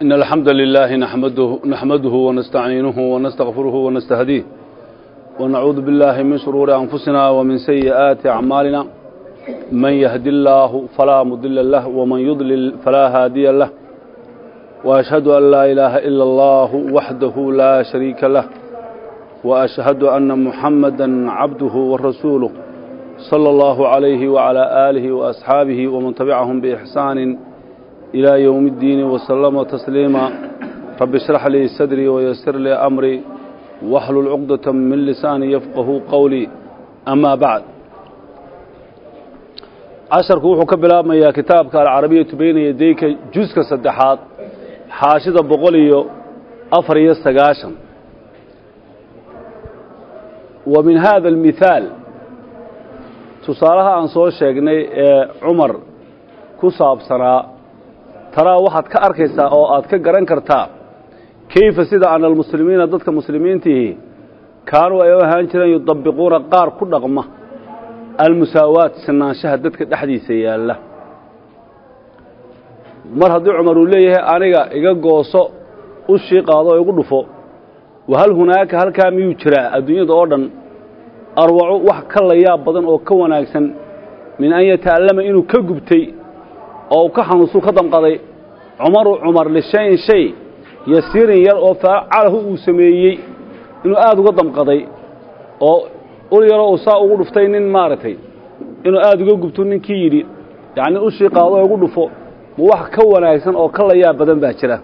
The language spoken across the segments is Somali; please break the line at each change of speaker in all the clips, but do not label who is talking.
إن الحمد لله نحمده, نحمده ونستعينه ونستغفره ونستهديه ونعوذ بالله من شرور أنفسنا ومن سيئات أعمالنا من يهدي الله فلا مضل له ومن يضلل فلا هادي له وأشهد أن لا إله إلا الله وحده لا شريك له وأشهد أن محمدا عبده ورسوله صلى الله عليه وعلى آله وأصحابه ومن تبعهم بإحسان إلى يوم الدين وسلم تسليما رب اشرح لي صدري ويسر لي أمري واحلل عقدة من لساني يفقه قولي أما بعد casharku wuxuu ka bilaabmayaa kitaabka alcarabiyatu bayna yadayka juska saddexaad xaashida boqol iyo afar iyo sagaashan wa min haada almithaal tusaalaha aan soo sheegnay ee cumar ku saabsanaa taraa waxaad ka arkaysaa oo aad ka garan kartaa kayfa sida ana almuslimiina dadka muslimiintihi kaanuu ay u ahaan jireen yudabiquuna qaar ku dhaqma almusaawaat sinaanshaha dadka dhexdiisa yaalla mar haddii cumar uu leeyahay aniga iga gooso u shii qaado oo igu dhufo wahal hunaaka halkaa miyuu jiraa adduunyada oo dhan arwacu wax ka layaab badan oo ka wanaagsan min an yata'allama inuu ka gubtay oo ka xanuunsuu ka damqaday cumaru cumar lishayin shay yasiirin yar oo faacalahu uu sameeyey inuu aada uga damqaday oo ul yaroo uu saa ugu dhuftay nin maaragtay inuu aada uga gubto ninkii yidhi yacni ushii qaado oo igu dhufo ma wax ka wanaagsan oo ka layaab badan baa jira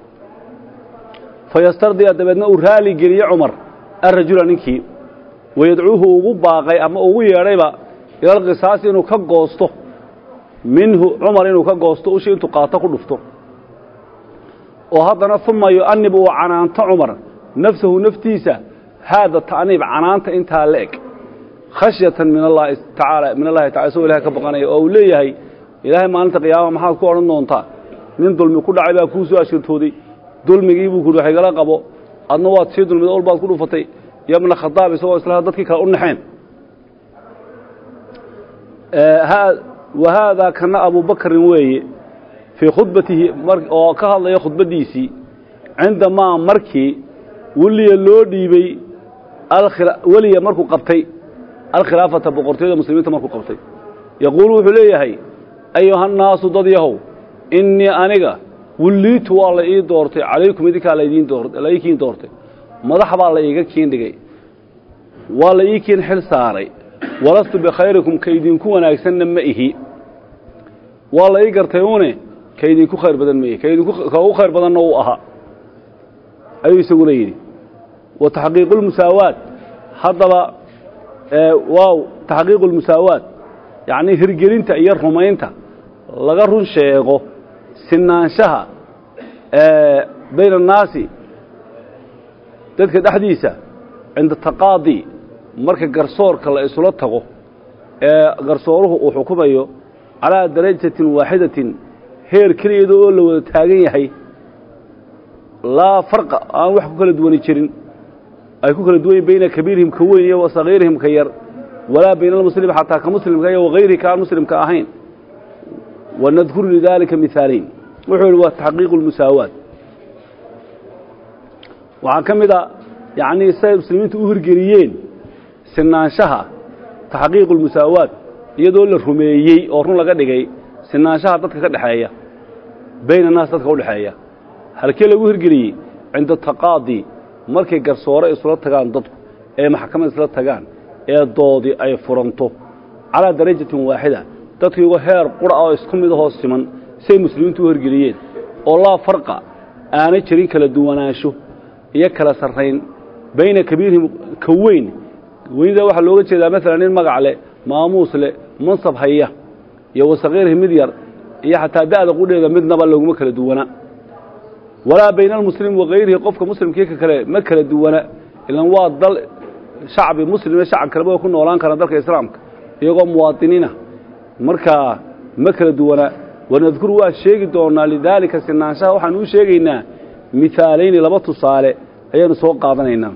fa yastardiya dabeedna uu raali geliye cumar arrajula ninkii wayadcuuhu ugu baaqay ama ugu yeedhayba ilalqisaasi inuu ka goosto minhu cumar inuu ka goosto ushii intuu qaato ku dhufto oo haddana uma yu'anib uu canaanto cumar nafsahu naftiisa haada ta'niib canaanta intaa la eg khashyatan min allahi tacaala min allahi tacala isagoo ilahay ka baqanaya oo uu leeyahay ilaahay maalinta qiyaama maxaad ku odhan doontaa nin dulmi ku dhacay baa kuu soo ashirtooday dulmigii buu kuhi waxigala qabo adna waad sii dulmida ol baad ku dhufatay yabna khadaab isagoo islaha dadkii kale u naxeen wa haadaa kana abubakrin weeye fii khudbatihi oo ka hadlaya khudbaddiisii cindamaa markii weliya loo dhiibey weliya markuu qabtay alkhilaafata boqortooyada muslimiinta markuu qabtay yaquulu wuxuu leeyahay ayuhannaasu dad yahow innii aniga wulliitu waa la ii doortay calaykum idinkaa la ii kiin doortay madax baa la iiga kiin dhigay waa la ii kiin xil saaray walastu bikhayrikum ka idinku wanaagsanna ma ihi waa la ii gartay une ka idinku khayr badan ma ihi ka ugu khayr badanna uu ahaa ayuu isaguna yidhi wa taxqiiqu lmusaawaat haddaba waaw taxqiiqu lmusaawaat yacnii hirgelinta iyo rumaynta laga run sheego sinaanshaha bayna annaasi dadka dhexdiisa cinda taqaadi marka garsoorka la isula tago ee garsooruhu uu xukumayo calaa darajatin waaxidatin heer keliyada oo la wada taagan yahay laa farqa aan wax ku kala duwani jirin ay ku kala duwan yihin bayna kabiirihim ka weyn iyo wa sagiirihim ka yar walaa bayna almuslim xataa ka muslimka iyo wagayrihi ka aan muslimka ahayn wanadkuru lidaalika mihaalayn wuxuu yihi waa taxqiiqu lmusaawaat waxaa ka mid a yacnii siday muslimiintu u hirgeliyeen sinaanshaha taxqiiqu lmusaawaat iyadoo la rumeeyey oo run laga dhigay sinaanshaha dadka ka dhexeeya bayna annaas dadka u dhexeeya halkee lagu hirgeliyey cinda taqaadi markay garsoore isula tagaan dadku ee maxkamad isla tagaan ee doodii ay furanto calaa darajatin waaxida dadkiigo heer qura oo isku mid ahoo siman siay muslimiintu u hirgeliyeen oo laa farqa aanay jirin kala duwanaansho iyo kala sarrayn bayna kabiirihim ka weyn weynida waxaa looga jeedaa maalan nin magac leh maamuus leh mansab haya iyo wasakiirihim mid yar iyo xataa da'da qudheeda midnaba looguma kala duwana walaa bayna almuslim wakayrihi qofka muslimkii ka kale ma kala duwana ilan waa dal shacbi muslime shacab kaleba way ku noolaan karaan dalka islaamka iyagoo muwaadiniina markaa ma kala duwana wanadkuru waan sheegi doonaa lidaalika sinaanshaha waxaan u sheegaynaa mihaalayni laba tusaale ayaanu soo qaadanaynaa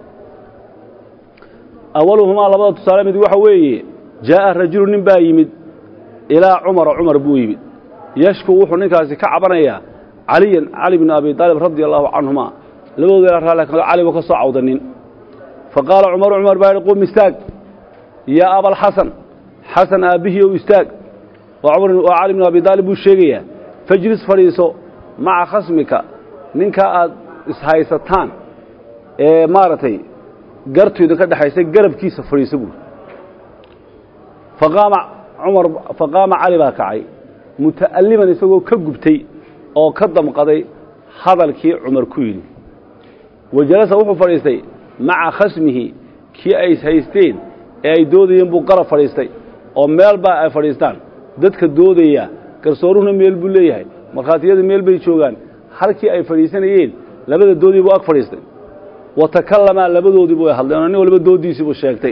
awaluhumaa labada tusaale mid waxa weeye jaa'a rajulu nin baa yimid ilaa cumara cumar buu yimid yashku wuxuu ninkaasi ka cabanayaa caliyan cali bn abi aalib radia allahu canhuma labadooda raali cali ba ka soo cawdanin faqaala cumaru cumar baa yihi qum istaag yaa abalxasan xasan aabbihii ow istaag oo cali bn abi aalib buu sheegayaa fajlis fadhiiso maca khasmika ninkaa aad ishaysataan ee maaragtay gartooda ka dhexaysa garabkiisa fadhiiso buuri faqaama cumar faqaama cali baa kacay muta'alliman isagoo ka gubtay oo ka damqaday hadalkii cumar ku yidhi wa jalasa wuxuu fadhiistay maca khasmihi kii ay ishaysteen ee ay doodayeen buu qarab fadhiistay oo meel baa ay fadhiistaan dadka doodaya garsooruhuna meel buu leeyahay markhaatiyada meel bay joogaan halkii ay fadhiisanayeen labada doodii buu ag fadhiistay wa takallamaa labadoodii buu hadleen oo nin walba dooddiisii buu sheegtay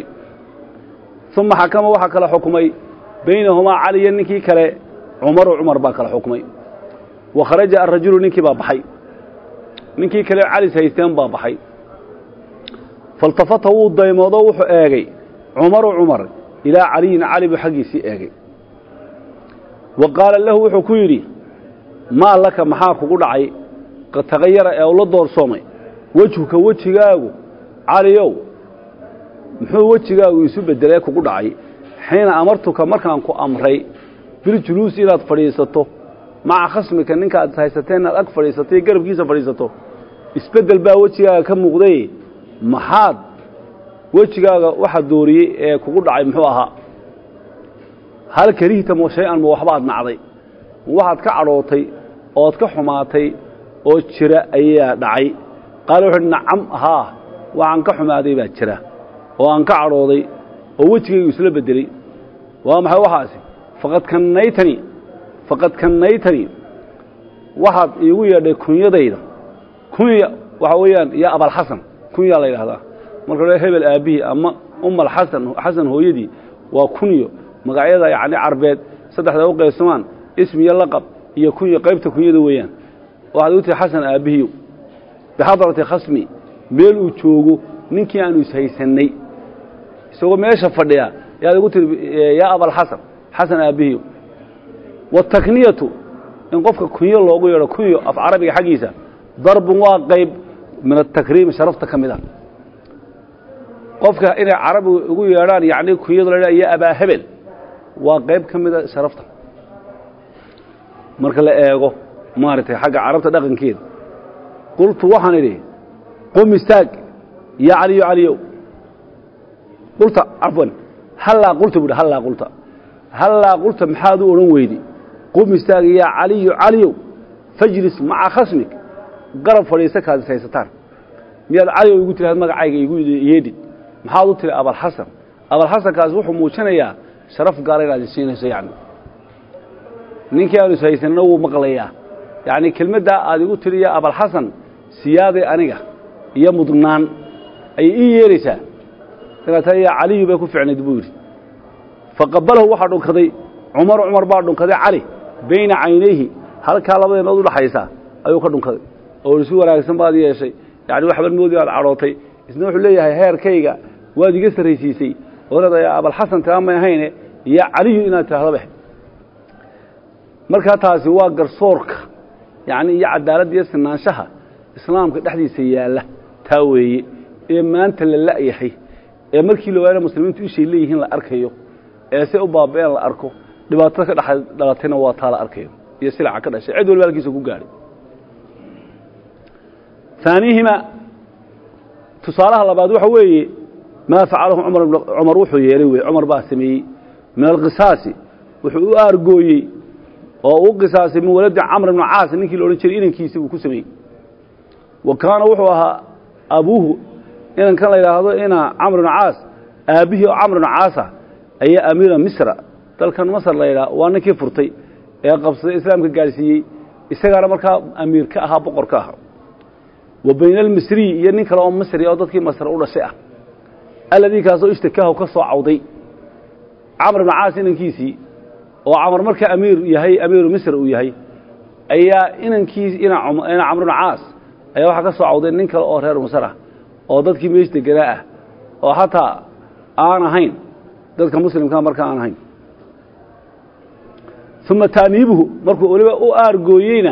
uma xakama waxaa kala xukumay baynahumaa caliya ninkii kale cumaru cumar baa kala xukmay wa kharaja arajulu ninkii baa baxay ninkii kale calis haysteen baa baxay faltafata wuu daymoodo wuxuu eegay cumaru cumar ilaa caliyin cali buu xaggiisii eegay wa qaala lahu wuxuu ku yidhi maa laka maxaa kugu dhacay qad tagayara ee ula doorsoomay wejhuka wejigaagu caliyow muxuu wejigaagu isu beddelee kugu dhacay xiina amartuka markaan ku amray biljuluus inaad fadhiisato maca khasmika ninka aad haysateen inaad ag fadhiisato iyo garabkiisa fadhiisato isbeddel baa wejigaaga ka muuqday maxaad wejigaaga waxa dooriyey ee kugu dhacay muxuu ahaa hal karihta mo shay-an ma waxbaad nacday waxaad ka cadhootay ood ka xumaatay oo jira ayaa dhacay qaale wuxu uhi nacam haa waxaan ka xumaaday baa jira oo aan ka cadhooday oo wejigaygu isla beddeley waa maxay waxaasi faqad kannaytani faqad kannaytani waxaad iigu yeedhay kunyadayda kunya waxaa weeyaan yaa abalxasan kunyaa la yidhahdaa marka le hebel aabbihii ama umal xasan xasan hooyadii waa kunyo magacyada yacni carbeed saddexda u qaybsamaan ismi iyo laqab iyo kunyo qaybta kunyada weeyaan waxaad ugu tihi xasan aabbihiiw bixadrati khasmi meel uu joogo ninkii aanu ishaysannay isagoo meesha fadhiya yaad ugu tihi yaa abalxasan xasan aabbihiiw watakniyatu in qofka kunyo loogu yeedho kunyo af carabiga xaggiisa darbun waa qayb min atakriimi sharafta ka mid a qofka inay carabigu ugu yeedhaan yacni kunyadu la iyo abaa hebel waa qayb ka mida sharafta marka la eego maaragtay xagga carabta dhaqankeeda qultu waxaan idhi qum istaag yaa caliyo caliyow qulta cafwan hallaa qulta buuhi hallaa qulta hallaa qulta maxaad u odhan weydi qum istaag yaa caliyo caliyow fajlis maca khasmik garab fadhiisa kaad is haysataan miyaad caliyow igu tiraad magacayga igu yeedhi maxaad u tiri abalxasan abalxasankaasi wuxuu muujinayaa sharaf gaara inaad isiinayso yani ninkii aanu ishaysanina wuu maqlayaa yacni kelmaddaa aad igu tiriya abalxasan siyaaday aniga iyo mudnaan ayay ii yeeraysaa inaad taa yaa caliyu bay ku ficnayd buu yidhi faqabalahu waxaa dhunkaday cumar cumar baa dhunkaday cali bayna caynayhi halkaa labadeenood udhaxaysa ayuu ka dhunkaday oo isu wanaagsan baad yeeshay yani waxban moodi aad cadhootay isna wuxuu leeyahay heerkayga waad iga sarraysiisay oo leedahay abalxasan taa may ahayne yaa caliyu inaad tidhahdaba markaa taasi waa garsoorka yacni iyo cadaaladda iyo sinaanshaha islaamka dhexdiisa yaalla taa weeye ee maanta la la'yahay ee markii la waayana muslimiintu ishay leeyihiin la arkayo ee se u baaba'een la arko dhibaatada ka dhex dhalatayna waa taa la arkayo iyo silaca ka dhashay cid walba halkiisa ku gaadhay aaniihima tusaalaha labaad waxa weeye maa facalahu cumar wuxuu yeelay wey cumar baa sameeyey min alqisaasi wuxuu u aargooyey oo u qisaasay min waladi camr ibnu caas ninkii la odhan jiray inankiisii buu ku sameeyey wa kaana wuxuu ahaa abuuhu inankan la yidhaahdo ina camr ibnu caas aabbihii oo camr ibnu caasa ayaa amiira misra dalkan masr la yidhaha waa ninkii furtay ee qabsaday islaamka gaadhsiiyey isagaana markaa amiir ka ahaa boqor ka ahaa wa bayna almisriyi iyo nin kale oo misri oo dadkii masr u dhashay ah alladii kaasoo ishtakaahu ka soo cawday camr ibnu caas inankiisii oo camar marka amiir yahay amiiru misr uu yahay ayaa inankiis ina camr ibnu caas ayaa waxaa ka soo cawday nin kale oo reer masr ah oo dadkii meesh deganaa ah oo xataa aan ahayn dadka muslimkaa marka aan ahayn uma taaniibuhu markuu weliba u aargooyeyna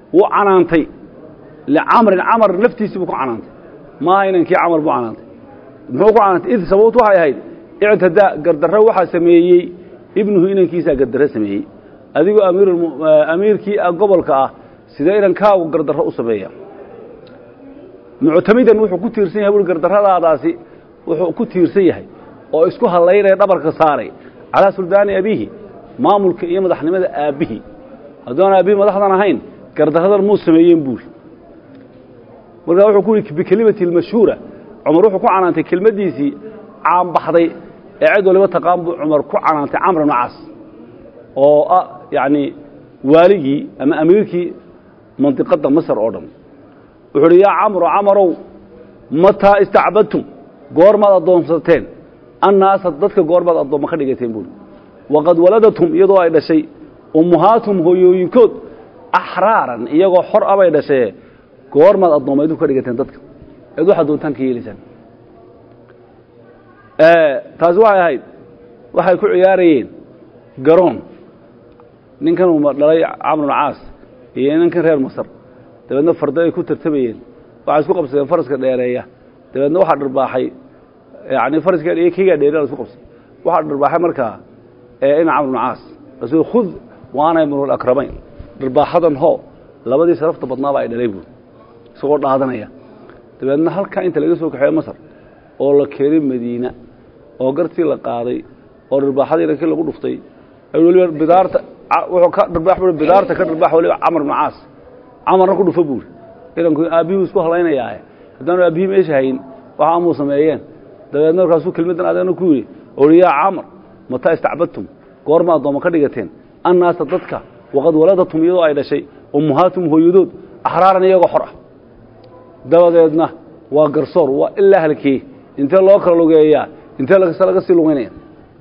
wuu canaantay licamrin camar naftiisii buu ku canaantay maaha inankii camar buu canaantay muxuu ku canaantay id sababtu waxay ahayd ictadaa gardarro waxaa sameeyey ibnuhu inankiisaa gardarro sameeyey adigoo amiir amiirkii gobolka ah sidee inankaagu gardarro u sameeya muctamidan wuxuu ku tiirsan yahay bui gardarradaadaasi wuxuu ku tiirsan yahay oo isku hallaynaya dhabarka saaray calaa suldaani abiihi maamulka iyo madaxnimada aabbihii haddoon aabbihii madaxdan ahayn gardarradan muu sameeyeen buuri markaa wuxuu ku yihi bikelimati almashhuura cumar wuxuu ku canaantay kelmaddiisii caanbaxday ee cid waliba taqaan buu cumar ku canaantay camr ibnu caas oo ah yacni waaligii ama amiirkii mandiqadda masar oo dhan wuxuu uhi yaa camro camarow mataa istacbadtum goormaad addoonsateen annaasa dadka goormaad addoomma ka dhigateen buuri waqad waladatum iyadoo ay dhashay ummuhaatum hooyooyinkood axraaran iyagoo xor a bay dhashee goormaad addoommaydu ka dhigateen dadka eed waxaad doontaan ka yeelaysaan taasi waxay ahayd waxay ku ciyaarayeen garoon ninkan uu dhalay camr bnu caas iyo ninkan reer masar dabeedna fardo ay ku tartamayeen waxay isku qabsadeen faraska dheereeya dabeedna waxaa dharbaaxay yani faraska iyo kigaa dheereya la isku qabsaday waxaa dharbaaxay markaa ina camr bnu caas rasuul khud waana ibnu akramayn dharbaaxadan hoo labadii sharafta badnaaba ay dhalay buuri isagoo dhaadanaya dabeedna halkaa inta laga soo kaxeeyo masar oo la keenay madiina oo gartii la qaaday oo dharbaaxadii inankii lagu dhuftay weliba bidaarta wuxuu ka dharbaax bui bidaarta ka dharbaax waliba camar bnu caas camarna ku dhufo buuri inanku aabbihii isku halaynayaa haddaanu aabbihii meesha hayn waxa amuu sameeyeen dabeedna markaasuu kelmaddan adeegna ku yidhi ohi yaa camar mataa istacbadtum goorma addoomma ka dhigateen annaasa dadka waqad waladatum iyadoo ay dhashay ummuhaatum hooyadood axraaran iyagoo xor ah dabadeedna waa garsoor waa ilaa halkee intee loo kala lugeeyaa intee laga sii lugaynaya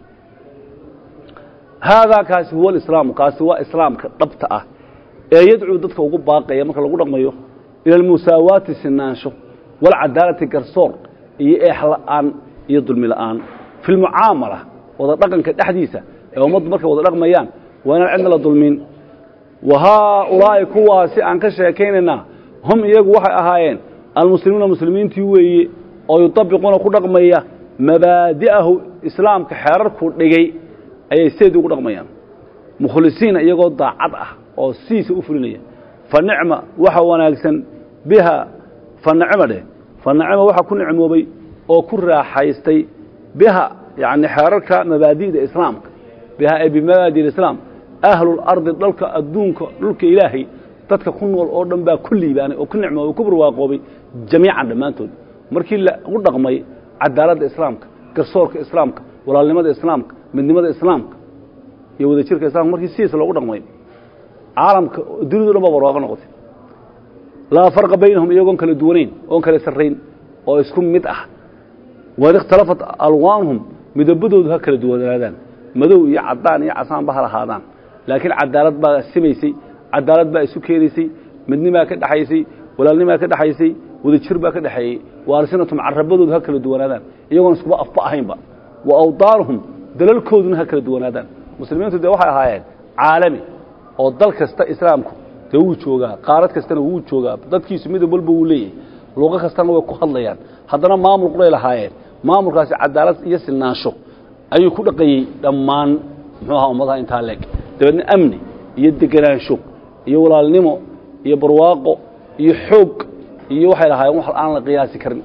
haadaa kaasi huwa alislaamu kaasi waa islaamka dhabta ah ee yadcuu dadka ugu baaqaya marka lagu dhaqmayo ila almusaawaati sinaansho walcadaalati garsoor iyo eexla'aan iyo dulmi la'aan fi lmucaamala wada dhaqanka dhexdiisa ee ummaddu markay wada dhaqmayaan waa inaan cidna la dulmin wa haaulaa'i kuwaasi aan ka sheekaynaynaa hum iyagu waxay ahaayeen almuslimuuna muslimiintii weeye oo yutabiquuna ku dhaqmaya mabaadi'ahu islaamka xeerarkuu dhigay ayay seedii ugu dhaqmayaan mukhlisiina iyagoo daacad ah oo siisa u fulinaya fa nicma waxa wanaagsan biha fa nicma dheh fa nicma waxa ku nicmoobay oo ku raaxaystay biha yacni xeerarka mabaadi'da islaamka biha ay bimabaadi islaam ahlulardi dhalka adduunka dhulka ilaahay dadka ku nool oo dhan baa ku liibaanay oo ku nicmoobay ku barwaaqoobay jamiican dhammaantood markii lagu dhaqmay cadaaladda islaamka garsoorka islaamka walaalnimada islaamka midnimada islaamka iyo wadajirka islamka markii sidiisa loogu dhaqmay caalamka dunidu dhan baa barwaaqo noqotay laa farqa baynahum iyagoon kala duwanayn oon kala sarrayn oo isku mid ah wain ikhtalafat alwaanuhum midabadoodu ha kala duwanaadaan madow iyo caddaan iyo casaanba ha lahaadaan laakiin cadaalad baa simaysay cadaalad baa isu keenaysay midnimaa ka dhexaysay walaalnimaa ka dhexaysay wadajir baa ka dhexeeyey waarsinatum carabadoodu ha kala duwanaadaan iyagoon iskuba afba ahaynba wa awdaanuhum dalalkooduna ha kala duwanaadaan muslimiintu dee waxay ahaayeen caalami oo dal kasta islaamku dee wuu joogaa qaarad kastana wuu joogaa dadkiisu midab walba wuu leeyahay luqo kastana way ku hadlayaan haddana maamul quray lahaayeen maamulkaasi cadaalad iyo silnaansho ayuu ku dhaqayey dhammaan muxuu ahaa ummadaha intaa leeg dabeedna amni iyo degenaansho iyo walaalnimo iyo barwaaqo iyo xoog iyo waxay lahaayeen wax aan la qiyaasi karin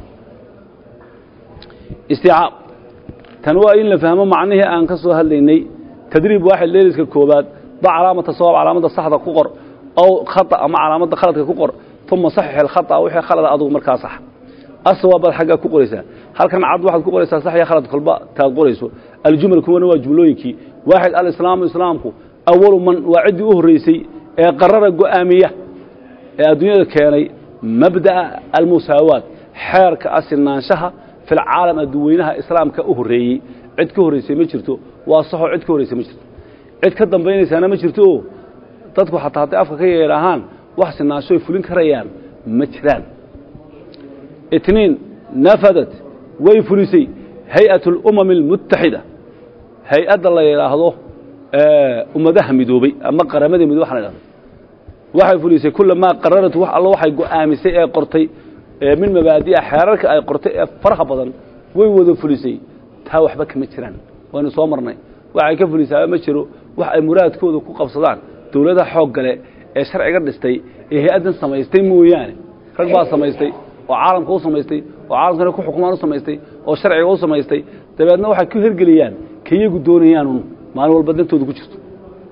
isticaab tan waa in la fahmo macnihii aan ka soo hadlaynay tadriib waaxid leeliska koobaad ba calaamata sawaab calaamadda saxda ku qor aw khata ama calaamadda khaladka ku qor uma saxix alkhata wixii khalada adugu markaa sax asawaab baad xaggaa ku qoraysaa halkan cad waxaad ku qoraysaa sax iyo khalad kolba taad qorayso aljumal kuwana waa jumlooyinkii waaxid alislaamu islaamku awalu man waa ciddii u horreysay ee qarara go'aamiya ee adduunyada keenay mabda'a almusaawaat xeerka asilnaanshaha fi lcaalam adduweynaha islaamka u horreeyey cid ka horraysay ma jirto waa saxoo cid ka horraysay ma jirto cid ka dambaynaysaana ma jirto oo dadku xataa hadday afka ka yeedhaahaan wax sinaansho ay fulin karayaan ma jiraan itniin nafadat way fulisay hay-at اlumami اlmutaxida hay-adda la yidhaahdo ummadaha midoobey ama qaramada midoobe waxa la idhahdo waxay fulisay kulamaa qararat wax allo waxay go'aamisay ee qortay ee min mabaadi'a xeerarka ay qortay ee faraha badan way wada fulisay taa waxba kama jiraan waynu soo marnay waxay ka fulisaaba ma jiro wax ay muraadkooda ku qabsadaan dowladaha xoog gale ee sharciga dhistay ee hay-addan samaystay mooyaane rag baa samaystay oo caalamka u samaystay oo caalamkana ku xukumaan u samaystay oo sharciga u samaystay dabeedna waxay ku hirgeliyaan ka iyagu doonayaanun maalin walba dantooda ku jirto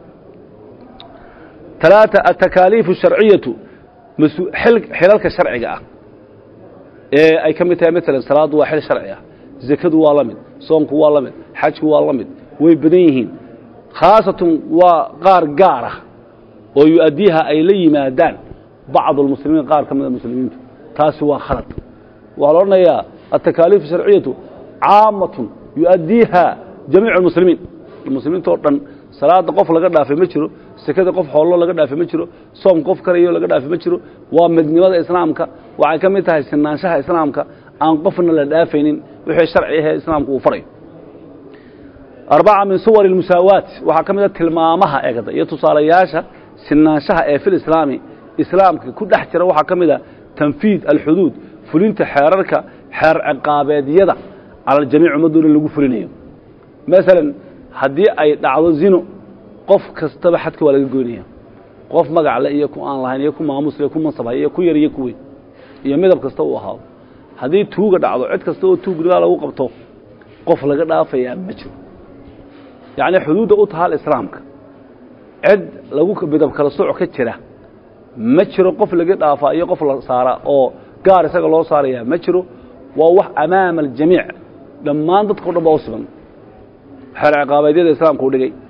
talaata atakaaliifu sharciyatu xilalka sharciga ah ee ay ka mid tahay maalan salaaddu waa xil sharci ah zakadu waa la mid soonku waa la mid xajku waa la mid way badan yihiin khaasatun waa qaar gaar ah oo yu-addiiha ay la yimaadaan bacdu almuslimiin qaar ka mida muslimiintu taasi waa khalad waxaa la odhanayaa atakaaliifu sharciyatu caamatun yu-addiiha jamiicu almuslimiin muslimiinta oo dhan salaada qof laga dhaafay ma jiro sekada qof xoollo laga dhaafay ma jiro soom qof karayo laga dhaafay ma jiro waa midnimada islaamka waxay ka mid tahay sinaanshaha islaamka aan qofna la dhaafaynin wixii sharci ahee islaamku uu farayo arbaca min suwar اlmusaawaat waxaa ka mid a tilmaamaha eegda iyo tusaalayaasha sinaanshaha ee fil islaami islaamka ku dhex jira waxaa ka mid a tanfiid alxuduud fulinta xeerarka xeer ciqaabeedyada cala aljamiic ummaddoona lagu fulinayo masalan haddii ay dhacdo zino qof kastaba xadka waa laga goynaya qof magacle iyo ku aan lahayn iyo ku maamusle ku mansabhay iyo ku yar iyo ku weyn iyo midab kasta uu ahaado haddii tuuga dhacdo cid kasta oo tuugnimaa lagu qabto qof laga dhaafayaa ma jiro yacni xuduudda u tahaal islaamka cid lagu midab kala sooc ka jira ma jiro qof laga dhaafaa iyo qof la saara oo gaar isaga loo saarayaa ma jiro waa wax amaama aljamiic dhammaan dadkao dhan baa u siban xeer ciqaabeedyada islaamka u dhigay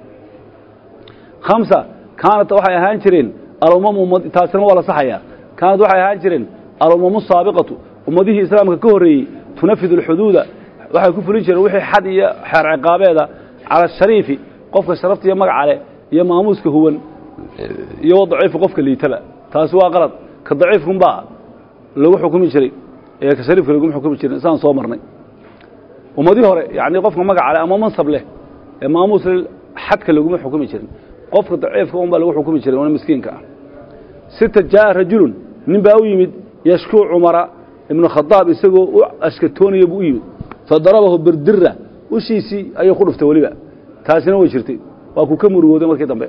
khamsa kaanat waxay ahaan jireen alumamu taasina waa la saxayaa kaanat waxay ahaan jireen alumamu saabiqatu ummadihii islaamka ka horreeyey tunafidu alxuduuda waxay ku fulin jireen wixii xad iyo xeer ciqaabeeda cala ashariifi qofka sharafta iyo magaca leh iyo maamuuska huwan iyo wadaciifu qofka liitaba taasi waa qalad ka daciifkunbaa lagu xukumi jiray ee ka shariifka laguma xukumi jirin saan soo marnay ummadii hore yani qofka magaca leh ama mansab leh ee maamuus leh xadka laguma xukumi jirin qofka daciifka un baa lagu xukumi jiray una miskiinka ah sita jaa'a rajulun nin baa u yimid yashkuu cumara ibnu khadaab isagoo u ashkatoonaya buu u yimid fadarabahu birdira ushiisii ayuu ku dhuftay weliba taasina way jirtay waa ku ka murugooday markii dambe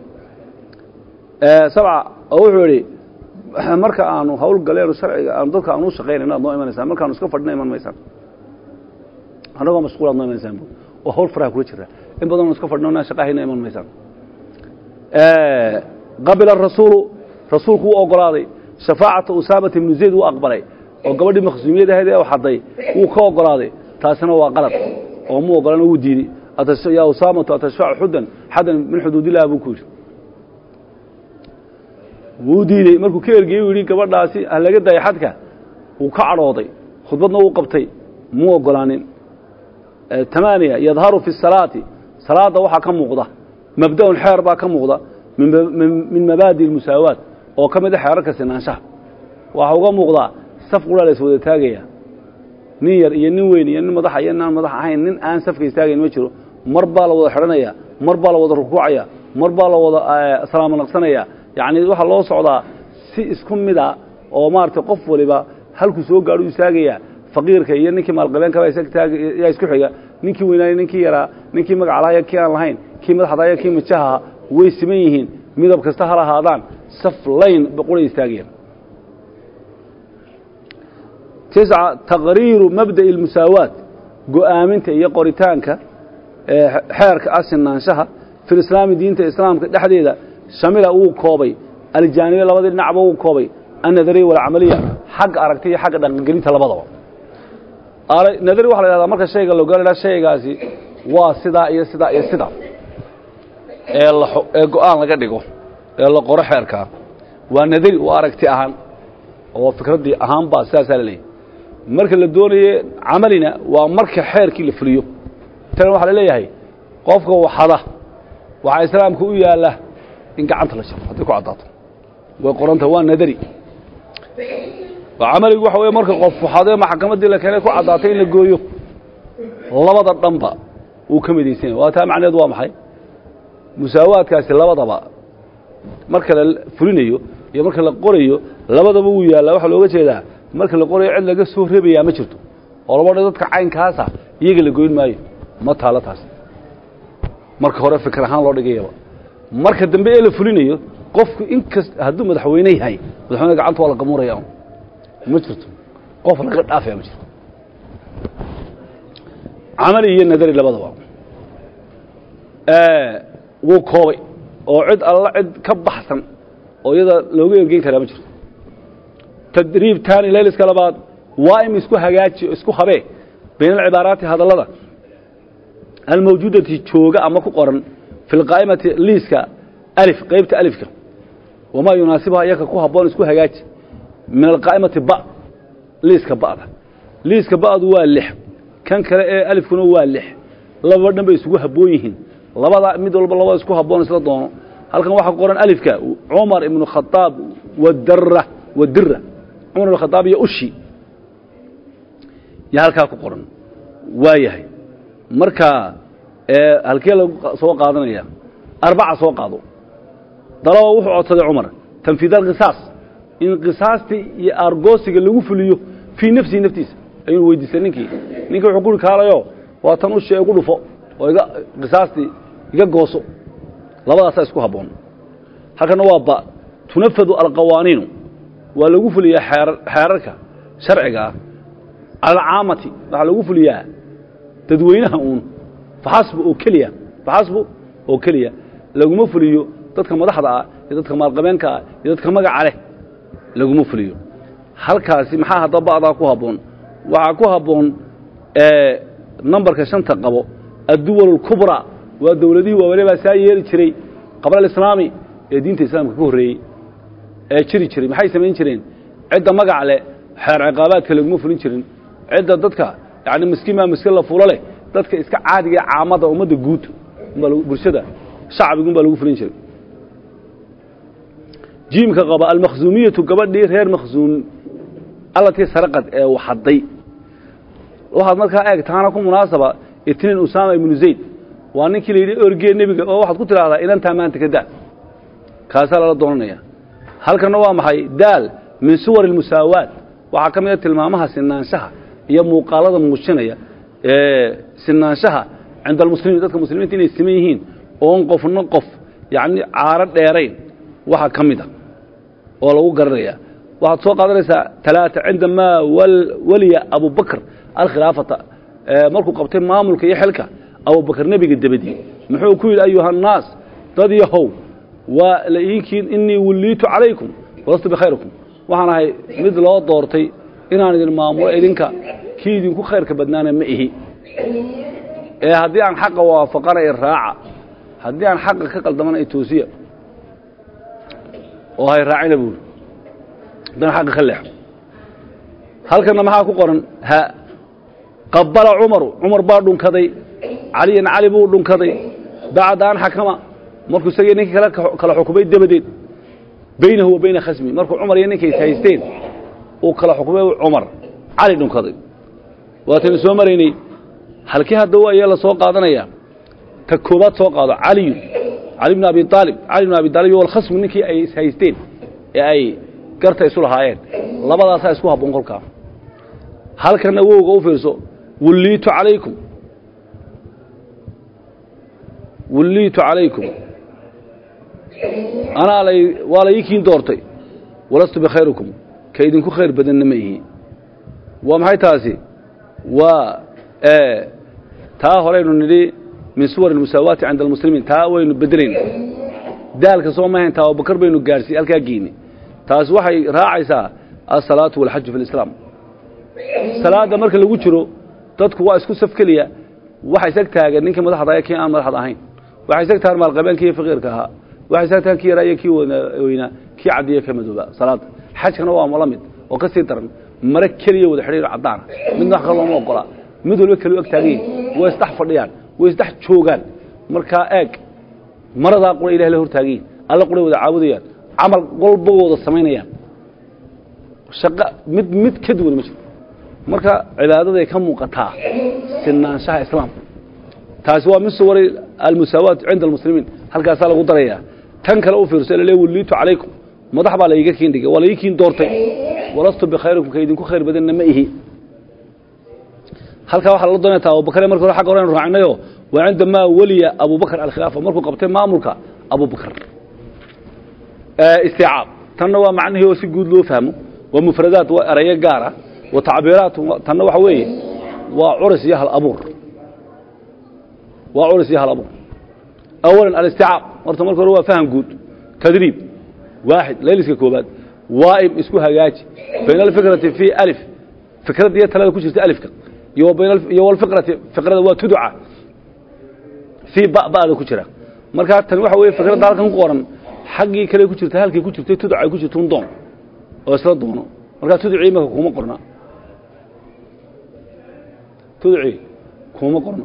sabca oo wuxuu idhi marka aanu hawl galeenu sharciga aanu dadka aanu u shaqaynayno ad noo imanaysaan markaanu iska fadhina iman maysaan annagoo mashquul ad noo imanaysaan bu oo hawl faraha kula jira in badanoo iska fadhino inaan shaqahayna iman maysaan qabila rasuulu rasuulku wuu ogolaaday shafaacata usaamata ibnu zayd wuu aqbalay oo gabadhii makhsuumiyad ahayd ee u xaday wuu ka ogolaaday taasina waa qalad oo mu ogolan wuu diiday yaa usaamatu atashfacu xuddan xaddan min xuduudillahi buu ku yidhi wuu diidey markuu ka ergeyey u yidhi gabadhaasi ha laga daaya xadka wuu ka cadhooday khudbadna wuu qabtay muu ogolaanin tamaaniya yadharu fi salaati salaadda waxaa ka muuqda mabda'un xeer baa ka muuqda min mabaadi اlmusaawaat oo ka mid a xeerarka sinaanshaha waxaa uga muuqdaa saf qura la is wada taagaya nin yar iyo nin weyn iyo nin madaxa iyo nin aan madax ahayn nin aan safka istaagayn ma jiro mar baa la wada xidhanaya mar baa la wada rukuucaya mar baa la wada salaamo naqsanaya yacni waxaa loo socdaa si isku mida oo maaragtay qof waliba halkuu soo gaadho u istaagaya faqiirka iyo ninkii maalqabeenkaba yaa isku xiga ninkii weynaaya ninkii yaraa ninkii magaca lahaa kii aan lahayn kii madaxda iyo kii majaha way siman yihiin midab kasta ha lahaadaan saf layn quray istaagayaan tisca taqriiru mabda'i اlmusaawaat go'aaminta iyo qoritaanka xeerka ah sinaanshaha fi lislaami diinta islaamka dhexdeeda shamila wuu koobay aljaanibe labadii dhinacba wuu koobay annadariya walcamaliya xagga aragti iyo xagga dhaqangelinta labadaba nadari waxa la yhahdaa marka shayga loo gaala shaygaasi waa sidaa iyo sidaa iyo sidaa ee ee go-aan laga dhigo ee la qoro xeerkaa waa nadari waa aragti ahaan oo fikraddii ahaan baa sidaasaa la leeyahy marka la doonaye camalina waa marka xeerkii la fuliyo tan waxaa la leeyahay qofka waxada waxaa islaamka u yaalla in gacanta la jaro hadday ku caddaato way qoranta waa nadari camaligu waxa wey marka qof waxadee maxkamaddii la keenay ku caddaatay in la gooyo labada dhanba uu ka midaysanya waa taa macneed waa maxay musaawaadkaasi labadaba marka la fulinayo iyo marka la qorayo labadaba wuu yaallaa waxaa looga jeedaa marka la qorayo cid laga soo rebayaa ma jirto oo laba dha dadka caynkaasa iyaga la goyn maayo ma taalo taas marka hore fikir ahaan loo dhigayaba marka dambe ee la fulinayo qofku inkast hadduu madaxweyne yahay madaxweyne gacanta waa la gamuuraya ma jirto qof laga dhaafaya ma jirto camali iyo nadari labadaba wuu koobay oo cid alla cid ka baxsan oo iyada looga ergeyn karaa ma jirto tadriib taani layliska labaad waa im isku hagaaji isku habee bayna alcibaaraati hadallada almawjuudati jooga ama ku qoran fi lqaa'imati liiska alif qaybta alifka wamaa yunaasibuha iyaka ku habboon isku hagaaji min alqaa'imati ba liiska ba'da liiska ba'du waa lix kan kale ee alifkuna waa lix lababa dhan bay isugu habboon yihiin labada mid walba labada isku habboon isla doono halkan waxaa qoran alifka cumar ibnu khadaab wadara wadira cumar ibnu khadaab iyo ushi yaa halkaa ku qoran waa yahay marka halkee lagu soo qaadanaya arbaca soo qaado dalaba wuxuu codsaday cumar tanfiid alqisaas in qisaastii iyo aargoosiga lagu fuliyo fii nafsihi naftiisa ayuu weydiistay ninkii ninkii wuxuu kuri kaalayo waa tan ushi igu dhufo oo iga qisaastii iga gooso labadaasaa isku habboon halkana waa ba tunafadu alqawaaniinu waa lagu fuliyaa xeer xeerarka sharciga ah cala alcaamati waxaa lagu fuliyaa dadweynaha uun faxasbu oo keliya faxasbu oo keliya laguma fuliyo dadka madaxda ah iyo dadka maalqabeenka ah iyo dadka magaca leh laguma fuliyo halkaasi maxaa haddaba ba'daa ku habboon waxaa ku habboon nambarka shanta qabo adduwal اlkubraa waa dowladihii waawale baa saa yeeli jiray qabla alislaami ee diinta islaamka ka horreeyey ee jiri jiray maxay samayn jireen cidda magac leh xeer ciqaabaadka laguma fulin jirin cidda dadka yani miskiin maa miskiin la fulo leh dadka iska caadiga ee caamada ummadda guud umbaa bulshada shacbigun baa lagu fulin jiray jiimka qaba almakhzuumiyatu gabadhii reer makhzuum allatii saraqad ee waxadday waxaad markaa eeg taana ku munaasaba itniin usaama ibnu zayd waa ninkii la yidhi orgee nebiga oo waxaad ku tidhaahdaa inantaa maanta ka daa kaasaa lala doonanaya halkanna waa maxay daal min suwar almusaawaat waxaa ka mid a tilmaamaha sinaanshaha iyo muuqaalada muujinaya ee sinaanshaha cinda almuslimiin dadka muslimiinta inay siman yihiin oon qofna qof yacni caaro dheerayn waxaa ka mid a oo lagu garanaya waxaad soo qaadanaysaa talaata cindamaa waliya abubakr alkhilaafata markuu qabtay maamulka iyo xilka abubakr nebiga dabadii muxuu ku yidhi ayuha annaas dad yahow waa laiinkiin inii wulliitu calaykum walastu bikhayrikum waxaan ahay mid loo doortay inaan idin maamulo idinka kii idinku khayrka badnaana ma ihi ee haddii aan xaqa waafaqana i raaca haddii aan xaqa ka qaldamana i toosiya oo hay raacina buuri haddaan xaqa ka leexo halkanna maxaa ku qoran ha qabala cumaru cumar baa dhunkaday caliyan cali buu dhunkaday bacda an xakama markuu isagii ninkii kale kala xukumay dabadeed baynahu wa bayna khasmi markuu cumar iyo ninkay haysteen uu kala xukumay cumar cali dhunkaday waataynu soo maraynay halkii hadda ayaa la soo qaadanaya ta koobaad soo qaado caliyu cali bn abi aalib cali bn abi aalib walkhasmu ninkii ay haysteen ee ay garta isu lahaayeen labadaasaa isku habboon kolkaa halkanna wowga u fiirso wulliitu calaykum wulliitu calaykum anaa lay waa la ii kiin doortay walastu bikhayrikum ka idinku khayr badanna ma ihi waa maxay taasi waa taa horeynu nidhi min suwar almusaawaati cinda almuslimiin taa waynu bedelayna daalka soo mahayn taa abubakar baynu gaadhsiiy halkaa geyni taasi waxay raacaysaa alsalaatu walxaju fi lislaam salaadda marka lagu jiro dadku waa isku saf keliya waxa isag taagan ninkii madaxda ee kii aan madaxda ahayn waxay isag tahan maalqabeenkii iyo faqiirka ahaa waxay isag tahan kii yaraa iyo kii weynaa kii caddiyo ka madooba salaadda xajkana waa la mid oo ka sii daran mare keliya wada xidhiir caddaana midna wax kale looma ogola mid walba keli ag taagan yihin way isdhex fadhiyaan way isdhex joogaan markaa eeg maradaa qura ilahi la hortaagan yihin alla quray wada caabudayaan camal walba wada samaynayaan shaqo mid mid ka duwan ma jiro marka cibaadaday ka muuqataa sinaanshaha islaamka taasi waa min suwari almusaawaat cinda almuslimiin halkaasaa lagu darayaa tan kale u fiirso lale wulliitu calaykum madax baa laiga kiin dhigay waa laii kiin doortay walastu bikhayrikum ka idinku khayr badanna ma ihi halkaa waxaa lala doonaya ta abubakar marka hore xagga hore aynu raacnayo waa cindamaa weliya abubakar alkhilaafa markuu qabtay maamulka abubakar isticaab tanna waa macnihii oo si guud loo fahmo waa mufradaat waa erayo gaar ah wa tacbiiraat tanna waxa weeye waa curis iyo hal abuur waa curis iyo hal abuur awalan alisticaab horta marka hore waa faham guud tadriib waaxid layliska koobaad waaim isku hagaaji bayna alfikrati fi alif fikradda iyo talada ku jirta alifka iyo iyo walfikrati fikrada waa tudca fii ba ba'da ku jira markaa tani waxa weeye fikradda halkan ku qoran xaggii kale ku jirta halkay ku jirtay tudca ay ku jirta un doon oo isla doono markaa tudcii imaka kuma qorna tudcii kuma qorna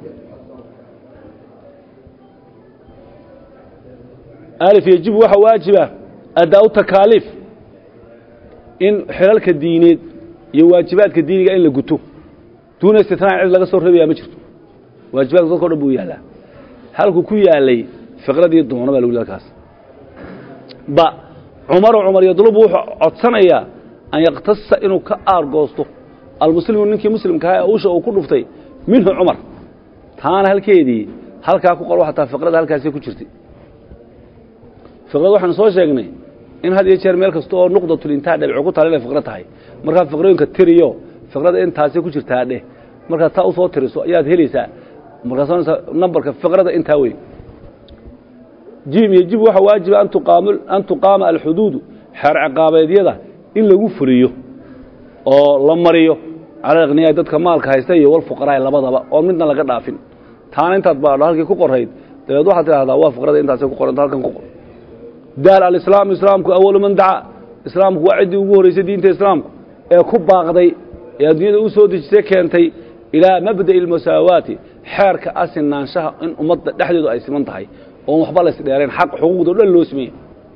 alif yajibu waxaa waajiba adaa-u takaaliif in xilalka diineed iyo waajibaadka diiniga in la guto duuna istitnaa cid laga soo reebaya ma jirto waajibaadka dadka o dhan buu yaallaa halkuu ku yaalay fiqradii doono baa lagu li halkaas ba cumaru cumar yadlubu wuxuu codsanayaa an yaktasa inuu ka aargoosto almuslimu ninkii muslimkaha ee usha uu ku dhuftay minhu cumar taana halkeedii halkaa ku qor xataa fiqrada halkaasay ku jirtay fiqrada waxaanu soo sheegnay in had iyo jeer meel kasta oo nuqdatulintaha dhebco ku taala inay fiqro tahay markaa fiqrooyinka tiriyo fiqrada intaasay ku jirtaa dheh markaad taa usoo tiriso ayaad helaysaa markaas nambarka fiqrada intaa wey jim yajibu waxaa waajiba an tuqaama alxuduudu xeer ciqaabeedyada in lagu fuliyo oo la mariyo cala akhniyaa dadka maalka haysta iyo walfuqaraai labadaba oon midna laga dhaafin taana intaad baadho halkii ku qorayd dabeed waxaad tidhahdaa waa fiqrada intaasay ku qoranta halkan ku qor daal alislaamu islaamku awalu man dacaa islaamku waa ciddii ugu horraysay diinta islaamku ee ku baaqday ee adduunyada u soo dejisay keentay ilaa mabda'i almusaawaati xeerka asinaanshaha in ummadda dhexdeedu ay siman tahay oon waxba la isdheerayn xaq xuquuqda o dhan loo simaya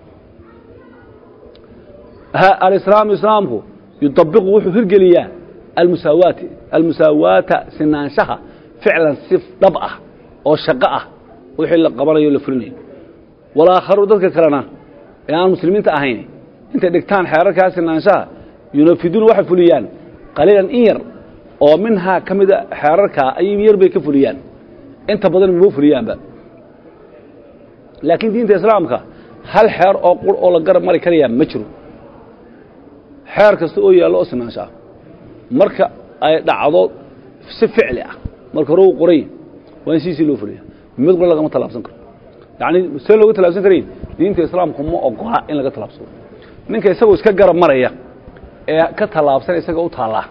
alislaamu islaamku yudabiqu wuxuu hirgeliyaa almusaawaati almusaawaata sinaanshaha ficlan si dhab ah oo shaqo ah wixii la qabanayo o la fulinayo walaakharu dadka kalena ee aan muslimiinta ahayn intay dhigtaan xeerarkaa sinaanshaha yunafiduuna waxay fuliyaan qaliilan in yar oo minhaa ka mida xeerarkaa ay yar bay ka fuliyaan inta badan mama fuliyaanba laakiin diinta islaamka hal xeer oo qur oo la garab mari karayaa ma jiro xeer kasta oo yaallo oo sinaansho ah marka ay dhacdo si ficli ah marka hore uu qoray waa in siisii loo fuliya mid qura lagama tallaabsan karo yacni see looga tallaabsan karayn diinta islaamku ma ogola in laga tallaabsado ninka isagoo iska garab maraya ee ka tallaabsan isaga u taallaa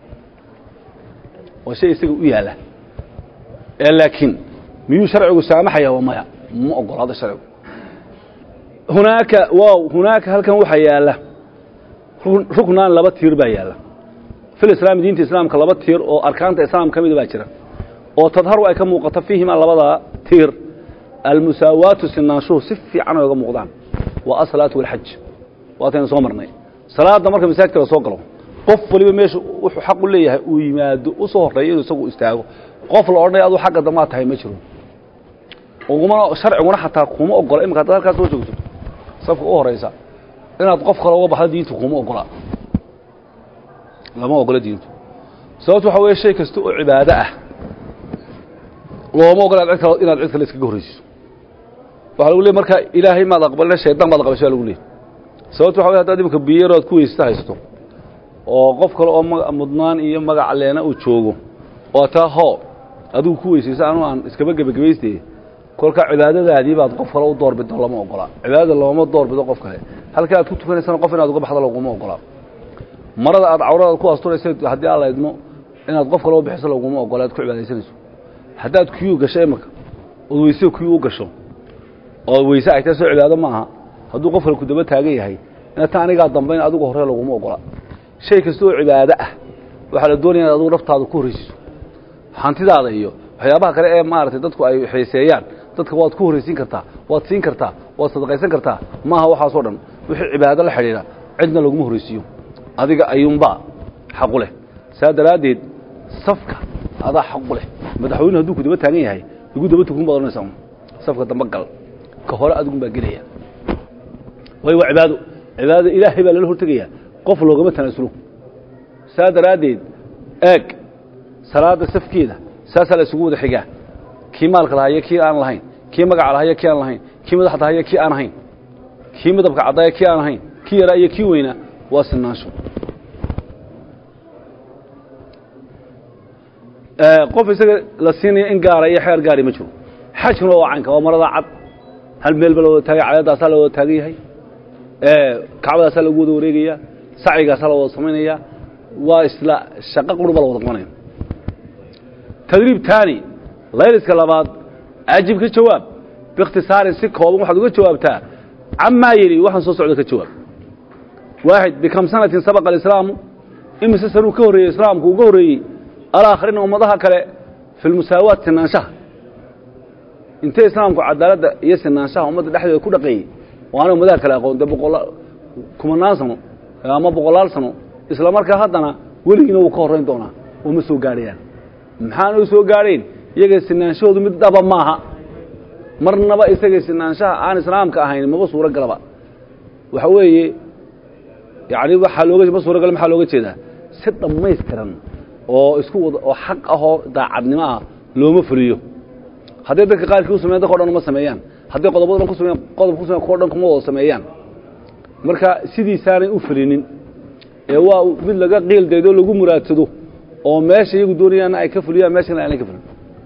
waa shay isaga u yaalla ee laakiin miyuu sharcigu saamaxaya waa maya ma ogolaado sharcigu hunaaka wow hunaaka halkan waxaa yaalla ruknaan laba tiir baa yaalla fil islaami diinta islaamka laba tiir oo arkaanta islaam ka mida baa jira oo tadharu ay ka muuqato fiihimaa labadaa tiir almusaawaatu sinaanshuhu si fiican ay oga muuqdaan waa asalaatu walxaj waataynu soo marnay salaadda marka masaajidka la soo galo qof waliba meesha wuxuu xaq u leeyahay uu yimaado u soo horreeyo inuu isagu istaago qof la odhanaya aduu xagga dambaad tahay ma jiro ugumana sharciguna xataa kuma ogola imika haddaad halkaas soo joogto safka u horaysa inaad qof kale uga baxdo diintu kuma ogola lama ogola diintu sababto waxa weeye shay kasta oo cibaado ah looma ogola cid kale inaad cid kale iskaga horraysiso waxa lagu leey markaa ilaahay maad aqbalina shaydaan baad aqbashay lagu leey sababto waxa wey hadaad imika biyaro aad ku weysata haysto oo qof kale oo ma mudnaan iyo magac leena uu joogo oo taa hoo adigu ku weysaysa anu aan iskaba gebagabayste kolkaa cibaadadaadii baad qof kale u doorbido lama ogola cibaadada looma doorbido qof kale halka aad ku tukanaysana qof inaad uga baxdo laguma ogola marada aad cawradaad ku asturaysa haddii alla idmo inaad qof kale u bixiso laguma ogola aad ku cibaadaysanayso haddaad kiyuu gasho imika ood weyse kiyuu u gasho oo weyse ay tahay soo cibaado ma aha hadduu qof kale ku daba taagan yahay ina ta anigaa dambayn adigu horre laguma ogola shay kasta oo cibaado ah waxaa la doonaya inaad adigu naftaada ku horraysiiso hantidaada iyo waxyaabaha kale ee maaragtay dadku ay xiiseeyaan dadka waad ku horraysiin kartaa waad siin kartaa waad sadaqaysan kartaa maaha waxaasoo dhan wixii cibaado la xidhiidha cidna laguma horraysiiyo adiga ayuunbaa xaqu leh saa daraaddeed safka adaa xaqu leh madaxweynuhu hadduu ku daba taagan yahay igu daba tukun baad odhanaysaa safka damba gal ka hore adigun baa gelaya waayo waa cibaado cibaadada ilaahay baa lala hortegayaa qof loogama tanaasulo saa daraaddeed eeg salaadda safkeeda saasaa la isugu wada xigaa kii maalka lahaya kii aan lahayn kii magaca lahaya kii aan lahayn kii madaxda haya kii aan ahayn kii midabka caddaaya kii aan ahayn kii yaraa iyo kii weynaa waa sinaansho qof isaga la siinaya in gaara iyo xeer gaari ma jiro xajkuna waa caynka waa marada cad hal meel ba la wada taagay cadeedaasaa la wada taagan yahay kacbadaasaa lagu wada wareegaya sacigaasaa la wada samaynaya waa isla shaqo qurba la wada qabanaya tadriib taani layliska labaad ajib ka jawaab biikhtisaarin si kooban waxaad uga jawaabtaa camaa yeli waxaan soo socda ka jawaab waaxid bikam sanatin sabaqa alislaamu imise sanuu ka horreeyey islaamku uu ka horreeyey alaakhirina ummadaha kale fi lmusaawaat sinaanshaha intee islaamku cadaaladda iyo sinaanshaha ummadda dhexdeeda ku dhaqeeyey oo aanay ummadaha kale aqoon dee boqola kumanaan sano ama boqolaal sano isla markaa haddana weligiina wuu ka horrayn doonaa oo ma soo gaadhayaan maxaana u soo gaadhayn iyaga sinaanshahoodu mid dhaba maaha marnaba isaga sinaanshaha aan islaamka ahayn maba suuro galaba waxa weeye yani waxaa looga ma suuro gala maxaa looga jeedaa si dhammaystiran oo isku wada oo xaq ahoo daacadnimo ah looma fuliyo hadday dadka qaarkii u sameyan dadka o dhan uma sameeyaan hadday qodobada dhan ku sameyan qodob ku sameyan kuwa dhan kuma wada sameeyaan marka sidiisaanay u fulinin ee waa mid laga qiil daydo lagu muraadsado oo meesha iyagu doonayaanna ay ka fuliyaan meeshana aanay ka fulin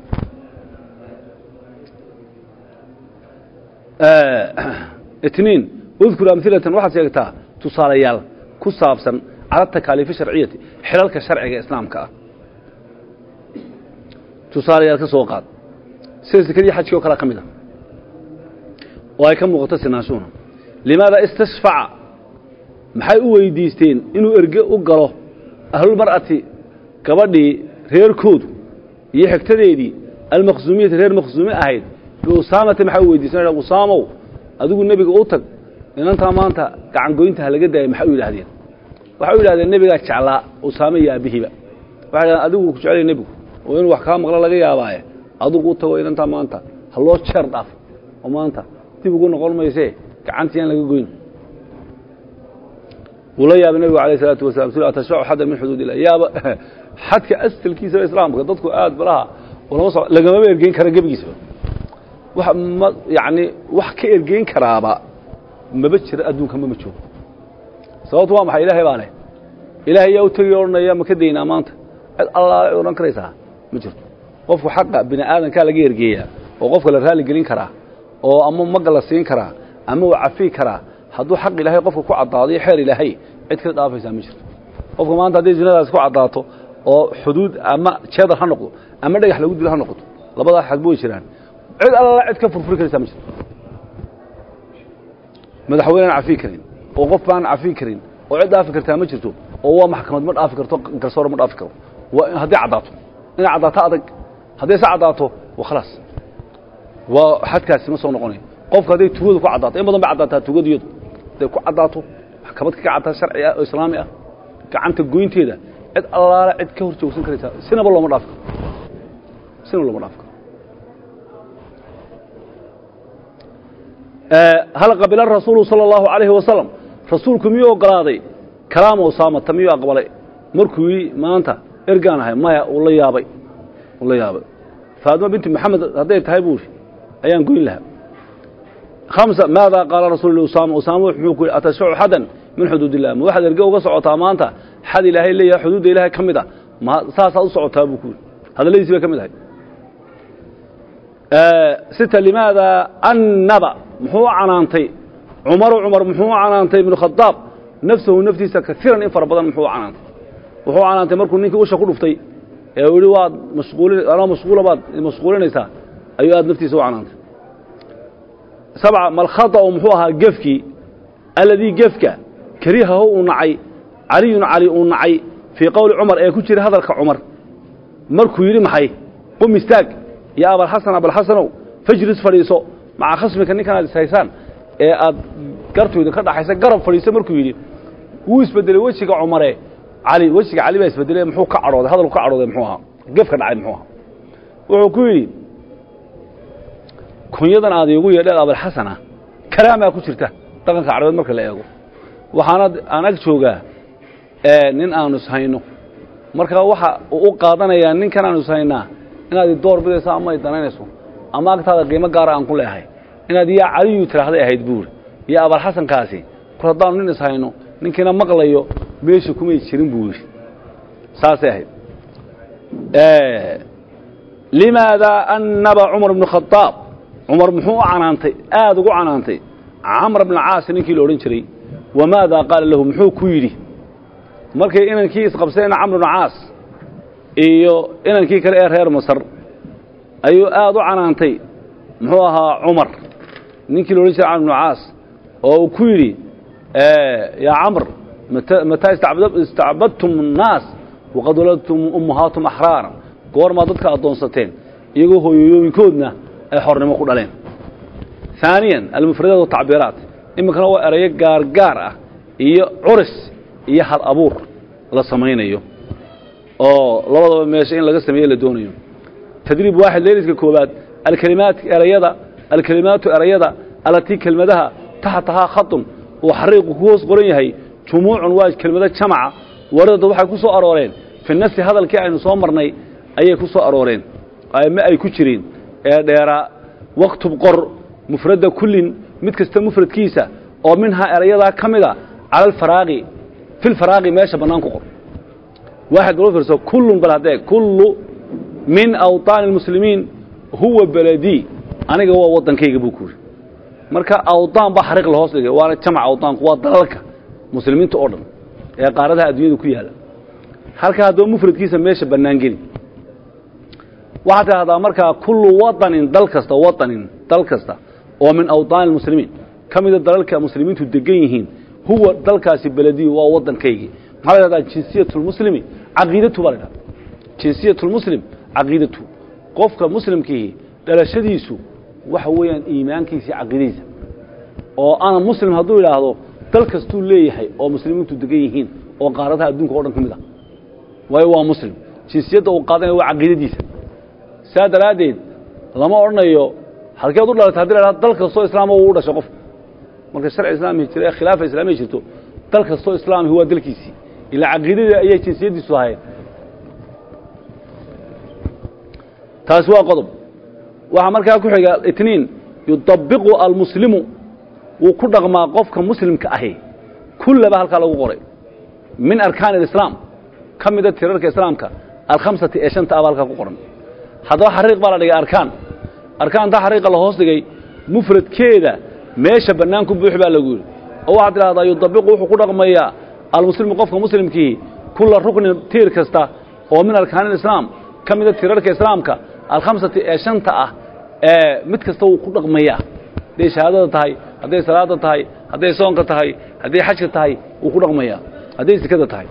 itniin udkur amhilatan waxaad sheegtaa tusaalayaal ku saabsan cala takaaliifi sharciyati xilalka sharciga islaamka ah tusaalayaal ka soo qaad sida sekadii xajkii oo kale ka mid a oo ay ka muuqato sinaanshuhuna limaada istashfaca maxay u weydiisteen inuu erge u galo ahlulmar'ati gabadhii reerkoodu iyo xigtadeedii almaqsuumiyati reer maqsuumi ahayd biusaamati maxay u weydiisteen usaamow adigu nebiga u tag inantaa maanta gacangoynta ha laga daayay maxay u yidhahdeen waxay u yidhahdeen nebigaa jeclaa usaame iyo aabihiiba waxay dhahdeen adigu ku jeclaya nebigu oo inuu wax kaa maqlo laga yaabaaye adigu u tago inantaa maanta ha loo jeer dhaaf oo maanta dib ugu noqon maysee gacantii aan laga goyn wuu la yaabay nebigu alayh isalaatu wasalam su atashfacu xaddan min xuduud illah yaaba xadka asalkiisaba islaamka dadku aad balaha ulama so lagamaba ergeyn kara gebigiisaba wax ma yacni wax ka ergeyn karaaba maba jira adduunka mama joogo sababtu waa maxay ilaahay baa leh ilaahay yaa u tegi odhanaya ma ka daynaa maanta cid allaale odhan karaysaa ma jirto qofku xaqa bini aadankaa laga ergeeyaa oo qofka la raali gelin karaa oo ama magga la siin karaa ama uu cafiyi karaa hadduu xaq ilaahay qofka ku caddaado iyo xeer ilaahay cid kala dhaafaysaa ma jirto qofka maanta hadday zinadaas ku caddaato oo xuduud ama jeedar ha noqdo ama dhagax lagu dilo ha noqoto labadaa xadba way jiraan cid alla cid ka furfuri karaysaa ma jirto madaxweynaan cafiyi karin oo qof baan cafiyi karin oo cid dhaafi kartaa ma jirto oo waa maxkamad ma dhaafi karto garsoore ma dhaafi karo waa hadday caddaato inay caddaato adag hadday se caddaato waa khalaas waa xadkaasi ma soo noqonayo qofka hadday tugadu ku caddaato in badan bay caddaataa tugadu iyadu hadday ku caddaato maxkamad ka caddaa sharci ah oo islaami ah gacanta goynteeda cid allaale cid ka hor joogsan karaysaa sinaba looma dhaafi karo sinaba looma dhaafi karo hal qabila rasuulu salى اllahu عalayhi wasalam rasuulku miyuu ogolaaday kalaama usaamata miyuu aqbalay markuu yidhi maanta ergaan ahay maya uu la yaabay uu la yaabay faadima binti maxamed hadday tahay buu ayaan goyn lahaa hamsa maada qaala rasul usaama usaama muxuu ku yidhi atashfacu xadan min xuduud illah ma waxaad erge uga socotaa maanta xad ilaahay leeyahay xuduudda ilaahay ka mid a ma saasaad u socotaa buu ku yidhi hadalladiisi bay ka mid ahay sita limaada annaba muxuu u canaantay cumaru cumar muxuu u canaantay ibnu khadaab nafsahu naftiisa kaiiran in fara badan muxuu u canaantay wuxuu u canaantay markuu ninkii usha ku dhuftay ee uu yihi waad mashquulin anoo mashquula baad mashquulinaysaa ayuu aad naftiisa u canaantay sabca malkhada'u muxuu ahaa gefkii alladii gefka karihahu uu nacay caliyun cali uu nacay fii qowli cumar ee ku jira hadalka cumar markuu yidhi maxay qum istaag ya abalxasan abalxasanow fajlis fadhiiso maca khasmika ninkan aad ishaysaan ee aad gartooda ka dhaxaysa garab fadhiiso markuu yidhi wuu isbedelay wejiga cumare cali wejiga cali baa isbedelay muxuu ka cadhooday hadalku ka cadhooday muxuu ahaa gefka dhacay muxuu ahaa wuxuu ku yidhi kunyadan aad iigu yeedheen abalxasana kalaamaa ku jirta dhaqanka carabeed marka la eego waxaana aan ag joogaa nin aanu ishayno marka waxa uu u qaadanayaa ninkan aanu ishaynaa inaad idoor bidayso ama i danaynayso ama agtaada qiimo gaara aan ku leehay inaad yaa caliyu tiraahday ahayd buuri iyo abalxasankaasi kor haddaanu nin ishayno ninkiina maqlayo meesha kumay jirin buu yidhi saasay ahayd limaada annaba cumar bnu khadaab cumar muxuu u canaantay aada ugu canaantay camr bna caasi ninkii la odhan jiray wamaada qaala lahu muxuu ku yidhi markay inankii isqabseen camr bna caas iyo inankii kale ee reer masar ayuu aada u canaantay muxuu ahaa cumar ninkii la odhan jiray camr bnu caas oo uu ku yidhi yaa camr mataa istacbadtum الnaas waqad waladtum ummahaatum axraara goormaa dadka addoonsateen iyagoo hooyooyinkoodna ay xornimo ku dhaleen ثaaniya almufradaat watacbiiraat iminkana waa erayo gaargaar ah iyo curis iyo had abuur la samaynayo oo labadaba meesha in laga sameeye la doonayo tadriib waaxid leeliska koobaad alkalimaat erayada alkelimaatu erayada alatii kelmadaha taxtahaa khaطun uu xariiqu ku hoos qoran yahay jumuucun waa kelmado jamaca waradada waxay ku soo arooreen fi nafsi hadalkii aynu soo marnay ayay ku soo arooreen ma ay ku jireen ee dheeraa waktub qor mufradda kullin mid kasta mufradkiisa oo minhaa erayadaa ka mida cala alfaraaqi fi lfaraaqi meesha bannaan ku qor waaxad loo fiirso kullun bal haddee kullu min awطaani اlmuslimiin huwa beledii aniga waa waddankayga buu ku yidhi marka awdaan baa xariiq la hoos dhigay waana jamac awdaanku waa dalalka muslimiinta oo dhan ee qaaradaha adduunyada ku yaalla halka haddaba mufradkiisa meesha bannaan geli waxaad tidhahdaa markaa kullu wadanin dal kasta wadanin dal kasta oo min awdaani اlmuslimiin ka mida dalalka muslimiintu degan yihiin huwa dalkaasi belediyu waa waddankaygii maxaa la dhahdaa jinsiyat lmuslimi caqiidatu baa la dhahda jinsiyat lmuslim caqiidatu qofka muslimkiihi dhalashadiisu waxa weeyaan iimaankiisa iyo caqiidadiisa oo ana muslim hadduu idhaahdo dal kastuu leeyahay oo muslimiintu degan yihiin oo qaaradaha adduunka o dhan ka mid ah waayo waa muslim jinsiyadda uu qaadanaya waa caqiidadiisa saa daraaddeed lama odhanayo halkeed u dhalatay haddi la hahdo dal kastoo islaama uu u dhashay qof marka sharci islaami jira ee khilaafa islaamiya jirto dal kastoo islaamihi waa dalkiisii ilaa caqiidadii ayay jinsiyaddiisu ahayd taasi waa qodob waxaa markaa ku xiga itniin yudabiqu almuslimu wuu ku dhaqmaa qofka muslimka ahi kullaba halkaa lagu qoray min arkaani alislaam ka mida tirarka islaamka alkhamsati ee shanta aba halkaa ku qoran haddaba xariiq baa la dhigay arkaan arkaanta xariiqa la hoos dhigay mufradkeeda meesha bannaan ku buux baa lagu yidhi oo waxaad tidhahdaa yudabiqu wuxuu ku dhaqmayaa almuslimu qofka muslimkiihi kulla ruknin tiir kasta oo min arkaani alislaam ka mida tirarka islaamka alkhamsati ee shanta ah ee mid kasta wuu ku dhaqmayaa hadday shahaadada tahay hadday salaada tahay hadday soonka tahay hadday xajka tahay wuu ku dhaqmayaa hadday sikada tahay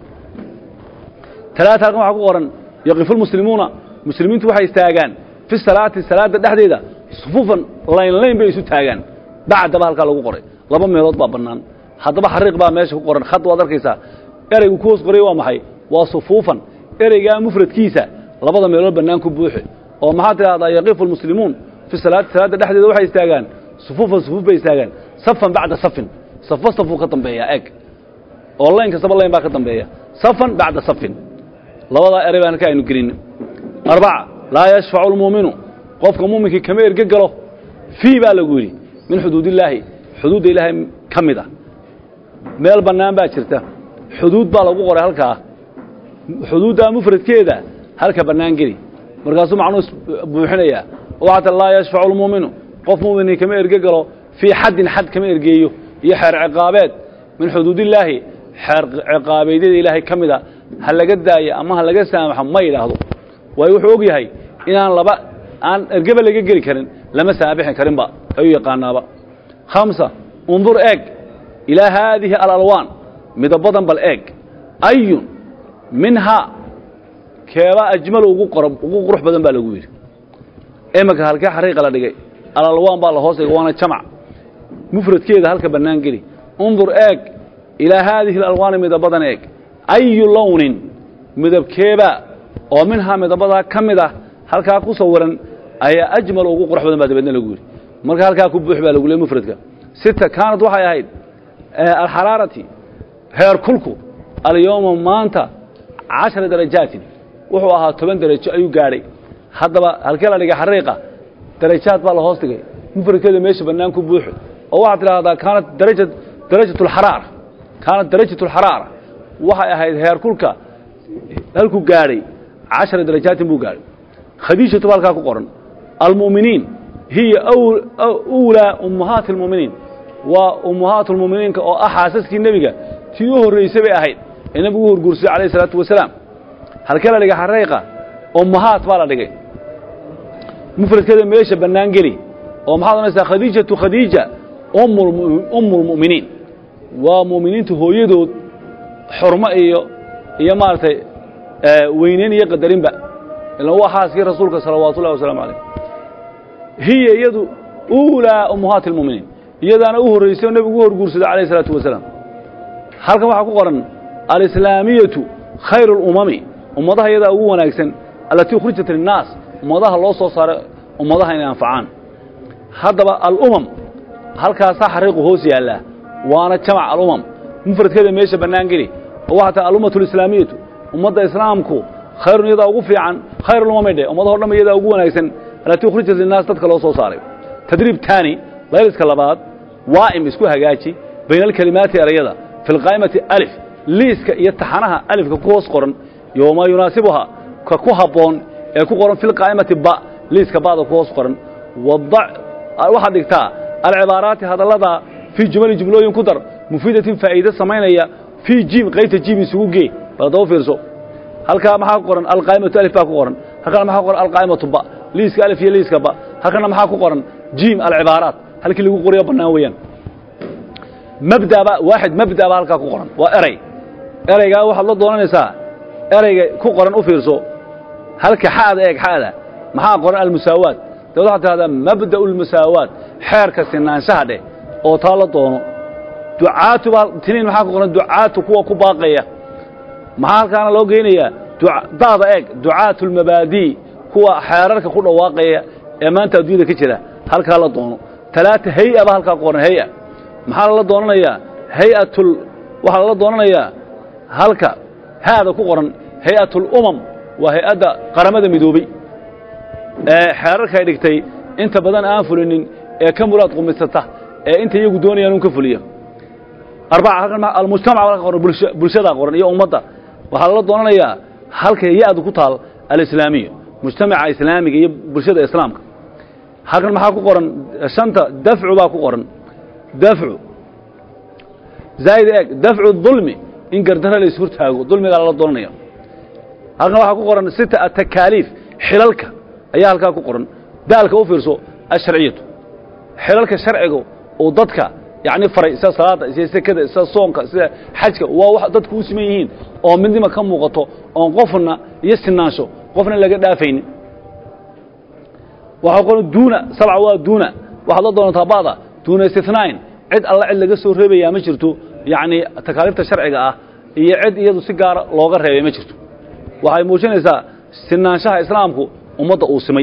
talaata halkan waxaa ku qoran yaqifu lmuslimuuna muslimiintu waxay istaagaan fi salaati salaadda dhexdeeda sufuufan layn layn bay isu taagaan bacdaba halkaa lagu qoray laba meelood baa bannaan haddaba xariiq baa meesha ku qoran khad waad arkaysaa ereygu ku hoos qoray waa maxay waa sufuufan ereygaa mufradkiisa labada meelood bannaan ku buuxe oo maxaad tidhahdaa yaqifu lmuslimuun fi salaati salaadda dhexdeeda waxay istaagaan sufuufan sufuuf bay istaagaan safan bacda safin safo safuu ka dambeeyaa eeg oo layn kastaba layn baa ka dambeeya safan bacda safin labadaa erey baan halka aynu gelin arbaca laa yashfacu lmuuminu qofka muuminkii kama erge galo fii baa lagu yidhi min xuduudillaahi xuduudda ilaahay ka mid ah meel bannaan baa jirta xuduud baa lagu qoray halkaa xuduuddaa mufradkeeda halka bannaan geli markaasuu macnuu buuxinayaa waxaata laa yashfacu lmuuminu qof muuminkii kama erge galo fii xaddin xad kama ergeeyo iyo xeer ciqaabeed min xuduudillaahi xeer ciqaabeedyada ilaahay ka mida ha laga daayo ama ha laga saamaxo ma yidhaahdo waayo wuxuu og yahay inaan laba aan ergeba laga geli karin lama saabixin karinba ayuu yaqaanaaba khamsa undur eeg ilaa haadihi alalwaan midabadan bal eeg ayun minhaa keeba ajmal ugu qor ugu qurux badan baa lagu yidhi iminka halkee xariiqa la dhigay alalwaan baa la hoos dhigay waana jamac mufradkeeda halka bannaan geli undur eeg ilaa haadihi alalwaani midabadan eeg ayu lownin midabkeeba oo minhaa midabadaa ka mid ah halkaa ku sawiran ayaa ajmal ugu qurux badan baa dabeedna lagu yidhi marka halkaa ku buux baa lagu leey mufradka sita kaanad waxay ahayd alxaraarati heer kulku alyowma maanta cashara darajaatin wuxuu ahaa toban darajo ayuu gaadhay haddaba halkee la dhigay xariiqa darajaad baa la hoos dhigay mufradkeeda meesha bannaan ku buuxo oo waxaad tidhaahdaa kaanat daraja darajat alxaraara kaanat darajat alxaraara waxay ahayd heer kulka halkuu gaadhay cashara darajaatin buu gaadhay khadiijatu ba halkaa ku qoran almu'miniin hiya uulaa ummahaati almu'miniin waa ummahaatu lmu'miniinka oo ah xaasaskii nebiga tii u horraysay bay ahayd ee nebigu u horguursay calayh isalaatu wasalaam halkee la dhigay xariiqa ummahaat baa la dhigay mufradkeeda meesha bannaan geli oo maxaad odhanaysaa khadiijatu khadiija ummu lmu'miniin waa mu'miniinta hooyadood xurmo iyo iyo maaragtay weyneyn iyo qadarinba ilan waa xaaskii rasuulka salawaatu ullahi wasalaamu calayh hiya iyadu uulaa ummahaati almu'miniin iyadaana u horraysay oo nebigu u horguursaday calayh isalaatu wasalaam halkan waxaa ku qoran alislaamiyatu khayru اlumami ummadaha iyadaa ugu wanaagsan allatii ukhrijat linnaas ummadaha loo soo saaray ummadaha inay anfacaan haddaba alumam halkaasaa xariiqu hoos yaallaa waana jamac alumam mufradkeeda meesha bannaan geli oo waxaa tahay alummatu alislaamiyatu ummadda islaamku khayrun iyadaa ugu fiican khayr ulumamay dheh ummadaho dhan iyadaa ugu wanaagsan allatii ukhrijat linnaas dadka loo soo saaray tadriib taani layliska labaad waa'im isku hagaaji bayna alkelimaati erayada fi lqaa'imati alif liiska iyo taxanaha alifka ku hoos qoran iyo wamaa yunaasibuhaa ka ku habboon ee ku qoran fi lqaa'imati ba liiska ba'da ku hoos qoran wadac waxaad dhigtaa alcibaaraati hadallada fii jumali jumlooyin ku dar mufiidatin faa'iide samaynaya fii jiim qaybta jiim isugu gee bal daba fiirso halkaa maxaa ku qoran alqaa'imatu alif baa ku qoran halkana maxaa ku qoran alqaa'imatu ba liiska alif iyo liiska ba halkana maxaa ku qoran jiim alcibaaraat halkii lagu qoriyo bannaan weeyaan mabdaba waaxid mabda baa halkaa ku qoran waa erey ereygaa waxaad la doonanaysaa ereyga ku qoran u fiirso halka xa'da eeg xa'da maxaa qoran almusaawaat dabeed waxaad tidhahdaa mabda'u lmusaawaat xeerka sinaanshaha dheh oo taa la doono ducaatu baa tiniin maxaa ku qoran ducaatu kuwa ku baaqaya maxaa halkaana loo geynayaa daada eeg ducaatu lmabaadii kuwa xeerarka ku dhawaaqaya ee maanta adduunyada ka jira halkaa la doono talaata hay-a baa halkaa ku qoran hay-a maxaa lala doonanayaa hay-atul waxaa lala doonanayaa halka haada ku qoran hay-atulumam waa hay-adda qaramada midoobey ee xeerarkay dhigtay inta badan aan fulinin ee ka muraad qumisata ee inta iyagu doonayaan un ka fuliya arbaca halkan almujtamac baa qoran bulshadaa qoran iyo ummadda waxaa lala doonanayaa halka ya-du ku taal alislaamiya mujtamaca islaamiga iyo bulshada islaamka halkan maxaa ku qoran shanta dafcu baa ku qoran dafcu zaa'id eeg dafcu dulmi in gardara la ishortaago dulmigaa lala doonanaya halkan waxaa ku qoran sita atakaaliif xilalka ayaa halkaa ku qoran daalka u fiirso asharciyatu xilalka sharciga uu dadka yacni faray sida salaadda sida sekada sida soonka sida xajka waa wax dadku u siman yihiin oo midnima ka muuqato oon qofna iyo sinaansho qofna laga dhaafaynin waxaa qoran duuna sabca waa duuna waxaad la doonantaa ba'da duuna istinain cid alla cid laga soo reebayaa ma jirto yacni takaaliifta sharciga ah iyo cid iyadu si gaara looga reebay ma jirto waxay muujinaysaa sinaanshaha islaamku ummadda uu simay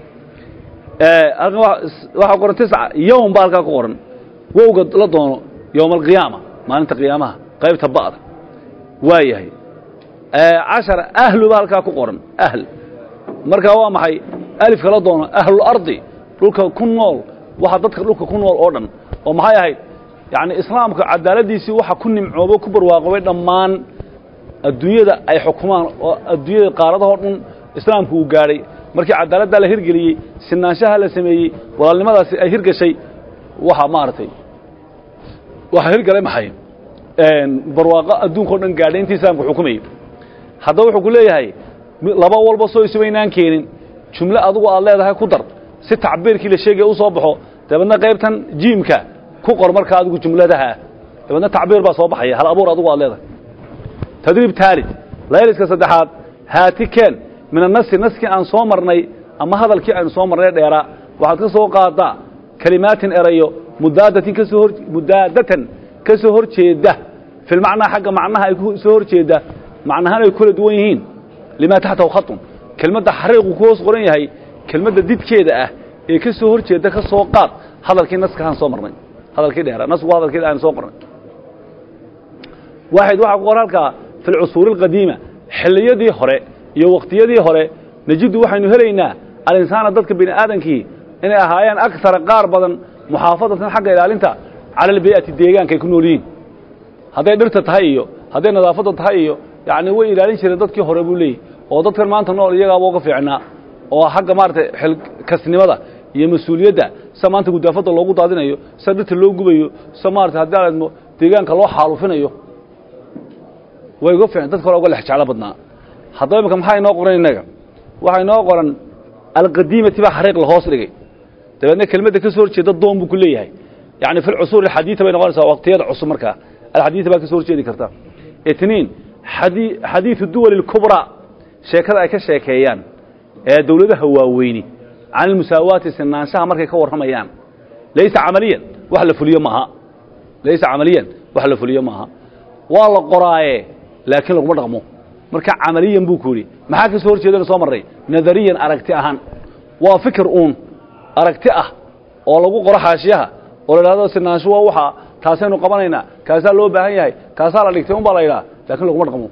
halkan waxaa qoran tisca yowm baa halkaa ku qoran wowga la doono yowma alqiyaama maalinta qiyaamaha qaybta ba'da waa yahay cashara ahlu baa halkaa ku qoran ahl markaa waa maxay alifka la doono ahlulardi dhulka ku nool waxa dadka dhulka ku nool oo dhan oo maxay ahayd yacni islaamka cadaaladdiisii waxa ku nimcoobay ku barwaaqobay dhammaan adduunyada ay xukumaan oo adduunyada qaaradahoo dhan islaamku uu gaadhay markii cadaaladdaa la hirgeliyey sinaanshaha la sameeyey walaalnimadaasi ay hirgashay waxa maaragtay waxaa hirgalay maxay barwaaqo adduunkao dhan gaadhay intii islaamku xukumayey haddaba wuxuu ku leeyahay laba walba soo isubaynaan keenin jumle adugu aad leedahay ku dar si tacbiirkii la sheegaya u soo baxo dabeedna qaybtan jiimka ku qor markaa adigu jumladaha dabeedna tacbiir baa soo baxaya hal abuur adugu aad leedahay tadriib taalid layliska saddexaad haati keen min annasi naskii aan soo marnay ama hadalkii aynu soo marnay dheeraa waxaad ka soo qaadaa kelimaatin erayo mudaadatin kasoo hor mudaadatan ka soo hor jeeda filmacnaa xagga macnaha ay ku soo hor jeeda macnahaan ay kula duwan yihiin limaa taxtahu khatun kelmadda xariiqu ku hoos qoran yahay kelmadda didkeeda ah ee ka soo hor jeeda ka soo qaad hadalkii naskahaan soo marnay hadalkii dheeraa nasku hadalkii aan soo qornay waaxid waxaa ku qoran halkaa fi lcusuuri alqadiima xilliyadii hore iyo waqtiyadii hore najidu waxaynu helaynaa alinsaana dadka bini aadankii inay ahaayeen akara qaar badan muxaafadatan xagga ilaalinta cala albii'ati deegaanka ay ku nool yihiin hadday dhirta tahay iyo hadday nadaafadda tahay iyo yacni way ilaalin jireen dadkii hore buu leeyahy oo dadkan maanta nool iyagaaba uga fiicnaa oo xagga maaragtay xilkasnimada iyo mas-uuliyadda sida maanta gudaafadda loogu daadinayo sida dhirta loo gubayo sida maarata haddii aan idmo deegaanka loo xaalufinayo way uga fiican dadka hore uga lex jeclo badnaa haddaba imika maxaa inoo qoran innaga waxaa inoo qoran alqadiimati baa xariiq la hoos dhigay dabeedna kelmadda ka soo horjeeda doon buu ku leeyahay yacni fi lcusuur alxadiida bay noqonaysaa waqtiyada cusub markaa alxadiida baa ka soo horjeedi karta itniin xadii xadiidu duwali اlkubraa sheekada ay ka sheekeeyaan ee dawladaha waaweyni can ilmusaawaati sinaanshaha markay ka warramayaan laysa camaliyan wax la fuliyo maaha laysa camaliyan wax la fuliyo maaha waa la qoraaye laakiin laguma dhaqmo marka camaliyan buu ku yidhi maxaa ka soo hor jeedana soo marray nadariyan aragti ahaan waa fikir uun aragti ah oo lagu qoro xaashiyaha oo la idhahdo sinaanshu waa waxaa taasaynu qabanaynaa kaasaa loo baahan yahay kaasaa la dhigtay un baa la yidhaha lakin laguma dhaqmo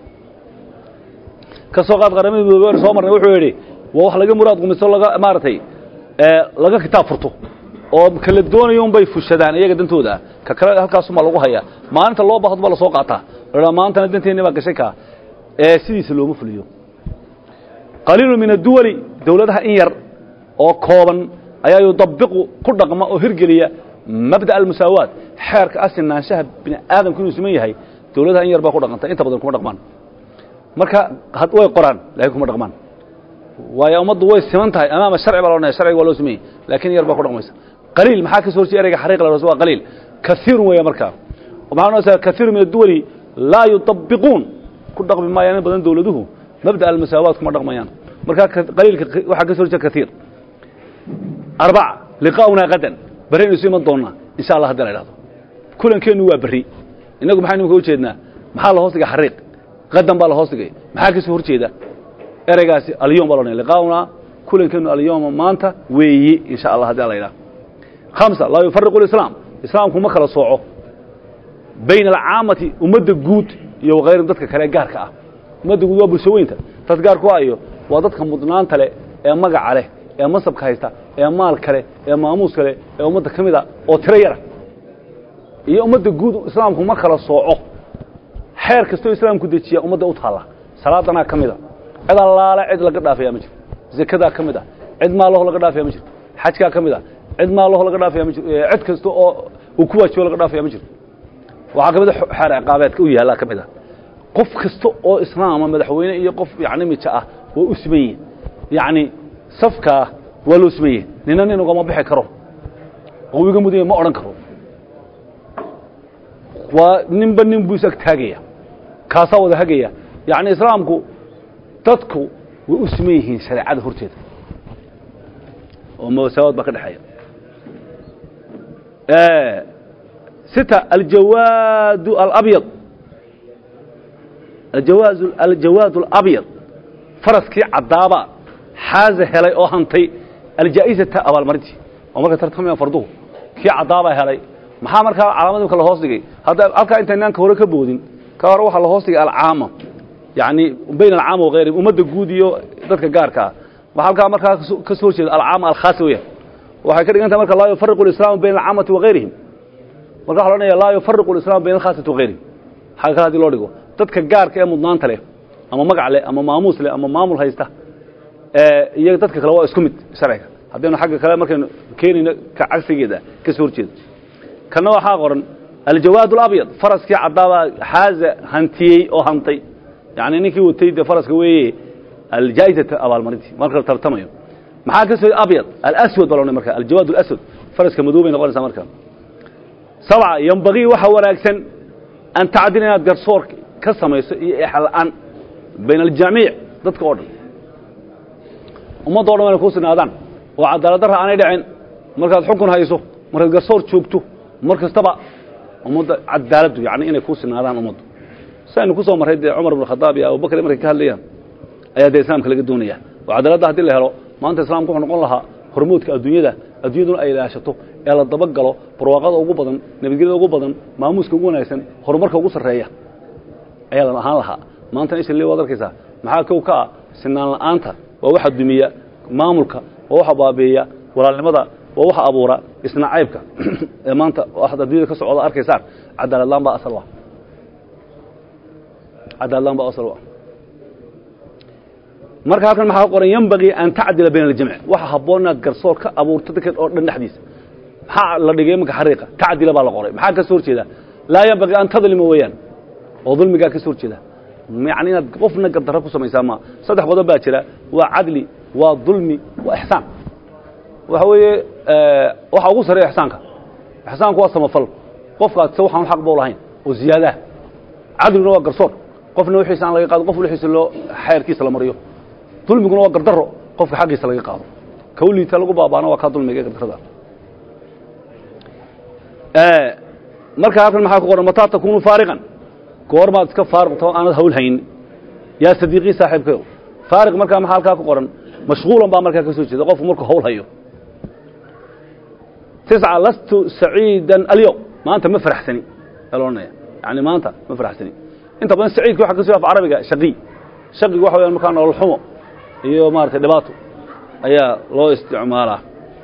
ka soo qaad qaramada midoobe aynu soo marnay wuxuu yidhi waa wax laga muraad qumiso laga maaragtay laga kitaab furto oo kala doonayo un bay fushadaan iyaga dantooda ka kale halkaasumaa lagu hayaa maalinta loo baahdo baa lasoo qaataa la maantana danteenni baa gashay kaa ee sidiisa looma fuliyo qaliilu min adduwali dawladaha in yar oo kooban ayaa yudabiqu ku dhaqma oo hirgeliya mabda'a almusaawaat xeerka asinaanshaha bini aadamku inuu siman yahay dawladaha in yar baa ku dhaqanta inta badan kuma dhaqmaan marka way qoraan laakiin kuma dhaqmaan waayo ummaddu way siman tahay amaama sharci baa loodhanaya sharciga waa loo siman yahay laakiin yar baa ku dhaqmaysa qaliil maxaa ka soo horjeeda ereyga xariiq la waa qaliil kasiirun weeya markaa maxaa noqonaysaa kasiiru min adduwali laa yudabiquun ku dhaqmi maayaan in badan dawladuhu mabda'a almusaawaat kuma dhaqmayaan markaa qaliilka waxaa ka soo horjeeda kasiir arbaca liqaa'unaa qadan barraynu isu iman doonnaa insha allah haddi la idhahdo kulankeennu waa berri innagu maxaynu ka ujeednaa maxaa la hoos dhigay xariiq qadan baa la hoos dhigay maxaa ka soo hor jeeda ereygaasi alyom baa loodhanaya liqaa'unaa kulankeennu alyoma maanta weeye insha allah haddi la idhahdo hamsa laa yufariqu lislaam islaamku ma kala sooco bayna alcaamati ummadda guud iyo wakayrin dadka kale gaarka ah ummadda guud waa bulsho weynta dad gaarku ayo waa dadka mudnaanta leh ee magaca leh ee masabka haysta ee maal kale ee maamuus kale ee ummadda ka mid a oo tiro yara iyo ummadda guud islaamku ma kala sooco xeer kastoo islaamku dejiya ummadda u taalla salaadanaa ka mid a cid allaale cid laga dhaafaya ma jirto zakadaa ka mid a cid maalaho laga dhaafaya ma jirto xajkaa ka mid a cid maalaho laga dhaafaya ma jirto cid kasta oo uu ku waajibo laga dhaafaya ma jirto waxaa ka mid a xeer ciqaabeedka u yaallaa ka mid a qof kasta oo islaama madaxweyne iyo qof yani mija ah waa u siman yihin yacni safkaa waa loo siman yahi nina nin ugama bixi karo oo iga mudanya ma odhan karo waa ninba nin buu is ag taagaya kaasaa wada hagaya yacni islaamku dadku way u siman yihiin shareecada horteeda oo masaawaad baa ka dhexeeya sita aljawaad alabyad ajawaaz aljawaad alabyad faraskii caddaaba xaaza helay oo hantay aljaa'izata abaalmarintii oo marka tartamayaan farduhu kii caddaabaa helay maxaa markaa calaamad imka la hoos dhigay hadda halkaa intaynaan ka hore ka boodin ka hore waxaa la hoos dhigay alcaama yacni bayn alcaama wagayrihi ummadda guud iyo dadka gaarka ah waxaa halkaa markaa ka soo horjeeda alcaama alkhaasa weeyaan waxay ka dhigan tahay marka laa yufariqu alislaamu bayna alcaamati wagayrihim marka waxa loodhanaya laa yufariqu alislaamu bayna alkhaasati wagayrihim xagga kale hadii loo dhigo dadka gaarka ee mudnaanta leh ama magac leh ama maamuus leh ama maamul haysta iyo dadka kale waa isku mid sharciga haddaynu xagga kale markaynu keenayno ka cagsigeeda ka soo horjeedo kanna waxaa qoran aljawaad alabyad faraskii caddaabaa xaaza hantiyey oo hantay yacni ninkii watay dee faraska weeye aljaa'izata abaalmarintii marka la tartamayo maxaa ka soo abyad alaswad baa loodhan marka aljawaad alaswad faraska madow bay noqonaysaa marka sabca yambagii waxa wanaagsan an tacdil inaad garsoor ka samayso iyo exla'aan bayna aljamiic dadka oo dhan ummadda o dhan wayna kuu sinaadaan oo cadaaladdarra aanay dhicin markaad xukun hayso markaad garsoor joogto mar kastaba ummadda cadaaladdu yani inay kuu sinaadaan ummaddu saynu ku soo marray dee cumar ibn khadaab iyo abubakar markay ka hadlayaan ayaa dee islaamka laga doonaya oo cadaaladda haddii la helo maanta islaamku wuxuu noqon lahaa hormoodka adduunyada adduunyaduna ay ilaashato ee la dabagalo barwaaqada ugu badan nabadgelyada ugu badan maamuuska ugu wanaagsan horumarka ugu sarreeya ayaa la ahaan lahaa maantana isha le waad arkaysaa maxaa kow ka ah sinaan la'aanta waa waxa dumiya maamulka waa waxa baabi'iya walaalnimada waa waxa abuura isna caybka ee maanta waxaad adduunyada ka socda arkaysaan cadaaladlaan baa asal ah cadaaladlaan baa asal ah marka halkan maxaa qoran yanbagii an tacdila bayna aljamci waxa habboon inaad garsoor ka abuurto dadkan oo dhan dhexdiisa maxaa la dhigay imanka xariiqa tacdila baa la qoray maxaa ka soo horjeeda laa yanbagii an tadlima weeyaan oo dulmigaa ka soo horjeeda yani inaad qofna gardarro ku samaysaa ma saddex qodob baa jira waa cadli waa dulmi waa ixsaan waxa weeye waxa ugu sareeya ixsaanka ixsaanku waa samafal qofkaad se waxaan xaq boo lahayn oo ziyaadaah cadliguna waa garsoor qofna wixiisa aan laga qaado qof wixiisa loo xeerkiisa la mariyo dulmiguna waa gardarro qofka xaqiisa laga qaado kawliita lagu baabaana waa kaa dulmiga ee gardarrada marka halkan maxaa ku qoran mataa takunu faariqan goormaad iska faaruqta oo aanad hawl hayn yaa sadiiqii saaxiibkayo faariq markaa maxaa halkaa ku qoran mashغuulan baa markaa ka soo jeeda qofku markuu hawl hayo tisca lastu saciida alyowm maanta ma faraxsani aa la odhanaya yani maanta ma faraxsani inta badan saciidka waxa ka soo af carabiga shaqi shaqigu waxa wayaan markaa nolol xumo iyo maaragtay dhibaato ayaa loo isticmaalaa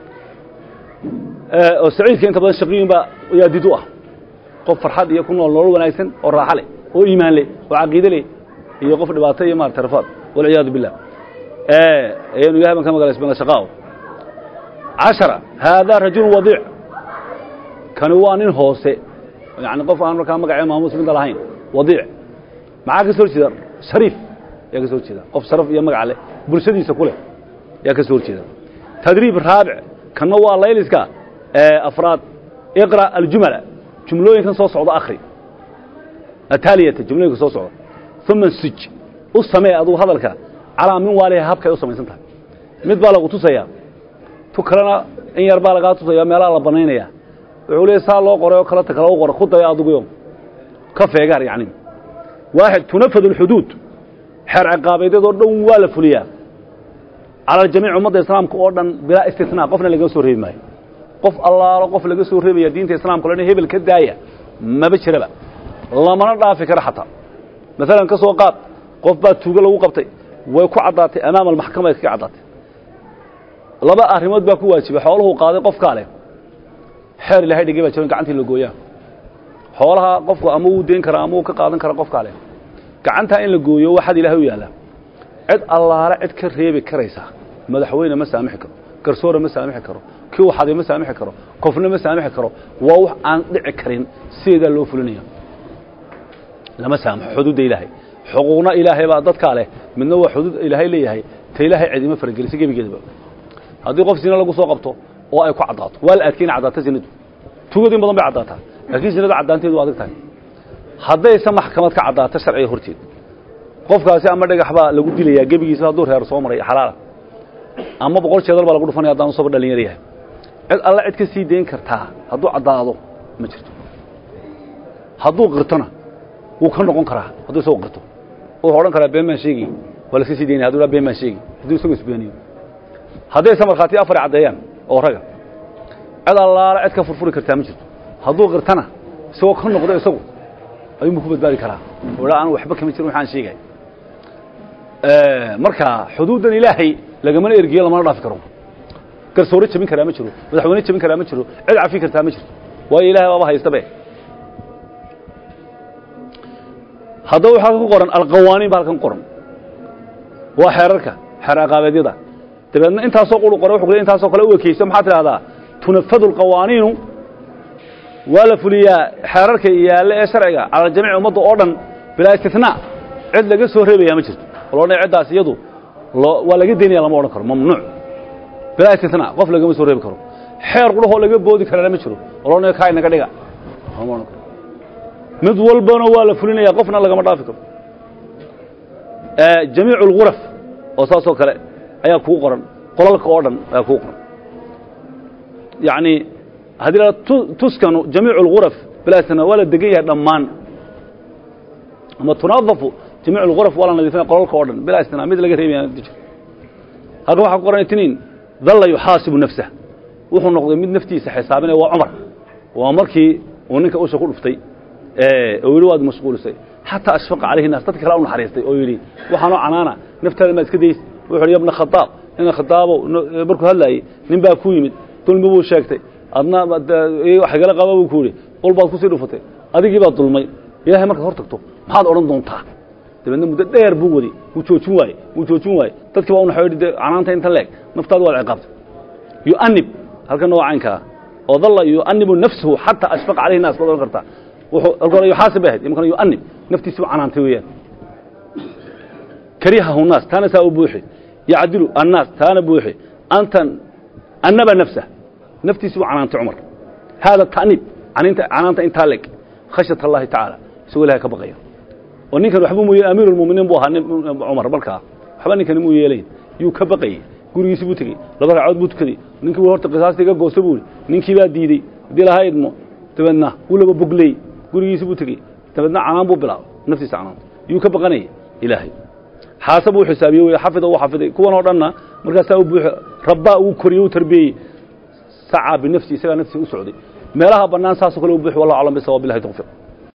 oo saciidka inta badan shaqiyun baa yaa did u ah qof farxad iyo ku nool nolol wanaagsan oo raaxo leh oo iimaan leh oo caqiide leh iyo qof dhibaato iyo maarata rafaad walciyaadu billah ayaynu ilahay baan ka magalaysbana shaqaao cashara haadaa rajulu wadiic kani waa nin hoose yani qof aan markaa magacee maamuus midna lahayn wadiic maxaa ka soo horjeeda shariif yaa ka soo horjeeda qof sharaf iyo magac leh bulshadiisa ku leh yaa ka soo horjeeda tadriib raabic kanna waa layliska afraad iqra aljumala jumlooyinkan soo socda akri ataaliyata jumlooyinka soo socda uma suj u samee adugu hadalka calaa min waaliha habkay u samaysan tahay mid baa lagu tusayaa tu kalena in yar baa lagaa tusaya meelaha la banaynaya wuxuu leey saa loo qoray oo kale ta kale u qora ku daya adiguyo ka feegaar yacni waaxid tunafad alxuduud xeer ciqaabeedyadoo dhan waa la fuliyaa cala aljamiic ummadda islaamka oo dhan bilaa istisnaa qofna laga soo reebi maayo qof allaalo qof laga soo reebaya diinta islaamka o dhan hebel ka daaya maba jiraba lamana dhaafi karo xataa maalan ka soo qaad qof baa tuugo lagu qabtay way ku caddaatay amaama almaxkama ay kaga caddaatay laba arrimood baa ku waajibay xooluhuu qaaday qofkaa leh xeer ilahay dhigay baa jiran gacantii la gooyaa xoolaha qofku ama uu deyn karaa ama uu ka qaadan kara qofkaa leh gacantaa in la gooyo waxaad ilaahay u yaallaa cid allaale cid ka reebi karaysa madaxweyne ma saamixi karo garsoore ma saamixi karo kii waxaday ma saamixi karo qofna ma saamixi karo waa wax aan dhici karin sideedaa loo fulinaya lama saamaxo xuduudda ilaahay xuquuqna ilaahay baa dadkaa leh midna waa xuduud ilaahay leeyahay ta ilaahay cidima faragelisa gebigeedaba haddii qof zina lagu soo qabto oo ay ku caddaato waa la adkeyna caddaata zinadu tugadu in badan bay caddaataa laakiin zinadu caddaanteedu waa adag tahay haddayse maxkamad ka caddaato sharciga horteed qofkaasi ama dhagax baa lagu dilayaa gebigiisa hadduu reer soo maray xalaala ama boqol jeedal baa lagu dhufanaya haddaan usaba dhalinyar yahay cid alla cid ka sii dayn kartaa hadduu caddaado ma jirto hadduu qirtona wuu ka noqon karaa hadduu isagu qirto wuxuu odhan karaa been baan sheegi waa laska sii daynaya haduu been baan sheegi hadduu isagu isbeeniyo haddayse markhaati afar caddeeyaan oo raga cid allaala cid ka furfuri kartaa ma jirto hadduu qirtana isagoo ka noqdo isagu ayuunbu ku badbaadi karaa oo aan waxba kama jirin waxaan sheegay marka xuduuddan ilaahay lagamana ergiyo lamana dhaafi karo garsoore jebin karaa ma jiro madaxweyne jebin karaa ma jiro cid cafi kartaa ma jirto waayo ilahay baaba haystabe haddaba waxaa ku qoran alqawaaniin ba halkan ku qoran waa xeerarka xeer ciqaabeedyada dabeedna intaasoo quru qoray wuxuu intaasoo kale u ekeyso maxaa tidhahdaa tunafadu alqawaaniinu waa la fuliyaa xeerarka yaalle ee sharciga cala jamiic ummadda oo dhan bilaa istinaa cid laga soo reebaya ma jirto oo loodhan ciddaas iyadu waa laga daynaya lama odhan karo mamnuuc bilaa istinaa qof lagama soo reebi karo xeer qudhahoo laga boodi karana ma jiro oo loodhan kaa inaga dhiga lama odhan karo mid walbana waa la fulinaya qofna lagama dhaafi karo jamiic اlguraf oo saasoo kale ayaa kuu qoran qolalka oo dhan ayaa kuu qoran yani haddii la tuskanu jamiic اlguraf bilaasna waa la degan yahay dhammaan ama tunadafu jamiic اlguraf waa la nadiifinaya qolalka oo dhan bilaa istinaa mid laga reebaya jir halkan waxaa ku qoran itniin dalla yuxaasibu nafsah wuxuu noqday mid naftiisa xisaabinaya waa cumar waa markii uu ninka usha ku dhuftay oo yidhi waad mashquulisay xataa ashfaqa calayhi naas dadka kale u naxariistay oo yidhi waxaanoo canaana naftaada maa iska days wuxu uhi yabna khadaab ina khadaabow markuu hadlaayey nin baa ku yimid dulmi buu sheegtay adna waxgala qaba buu ku yidhi ul baad kusii dhufatay adigii baad dulmay ilahay markaad hor tagto maxaad odhan doontaa dabeedna muddo dheer buu wadi wuu joojin waaye wuu joojin waaye dadkii baa unaxo de canaanta inta leeg naftaadu waad ciqaabtay yu'anib halkan waa caynkaa oo dalla yu'anibu nafsahu xataa ashfaqa calayhi nas baad odhan kartaa wuxuu alkore yuxaasib bay ahayd imkana yu'anib naftiisi buu canaantay weeyaan karihahu naas taana saa u buuxi yacdilu annaas taana buuxi anta annaba nafsah naftiisi buu canaantay cumar haada ta'nib caninta canaanta intaa leg khashyat allahi tacaala isagoo ilahay ka baqaya oo ninkan waxba mu amiiru lmuminiin buu ahaa cumar markaa waxba ninkani muu yeelayn yuu ka baqayey gurigiisi buu tegey laba ragcood buu tukaday ninkii bu horta qisaasta iga goosta buu ihi ninkii baa diidey haddii lahaa idmo dabeedna wuu laba bogley gurigiisi buu tegey dabeedna canaan buu bilaabay naftiisa canaanta yuu ka baqanayay ilaahay xaasa buu xisaabiye wey xafida uu xafiday kuwan oo dhanna markaasaa u buuxo rabbaa uu koriyey u tarbiyeyey sacaa binafsi isagaa naftiisa u socday meelaha bannaan saasoo kale u buuxi wallahu aclam bisawab billahi tawfiiq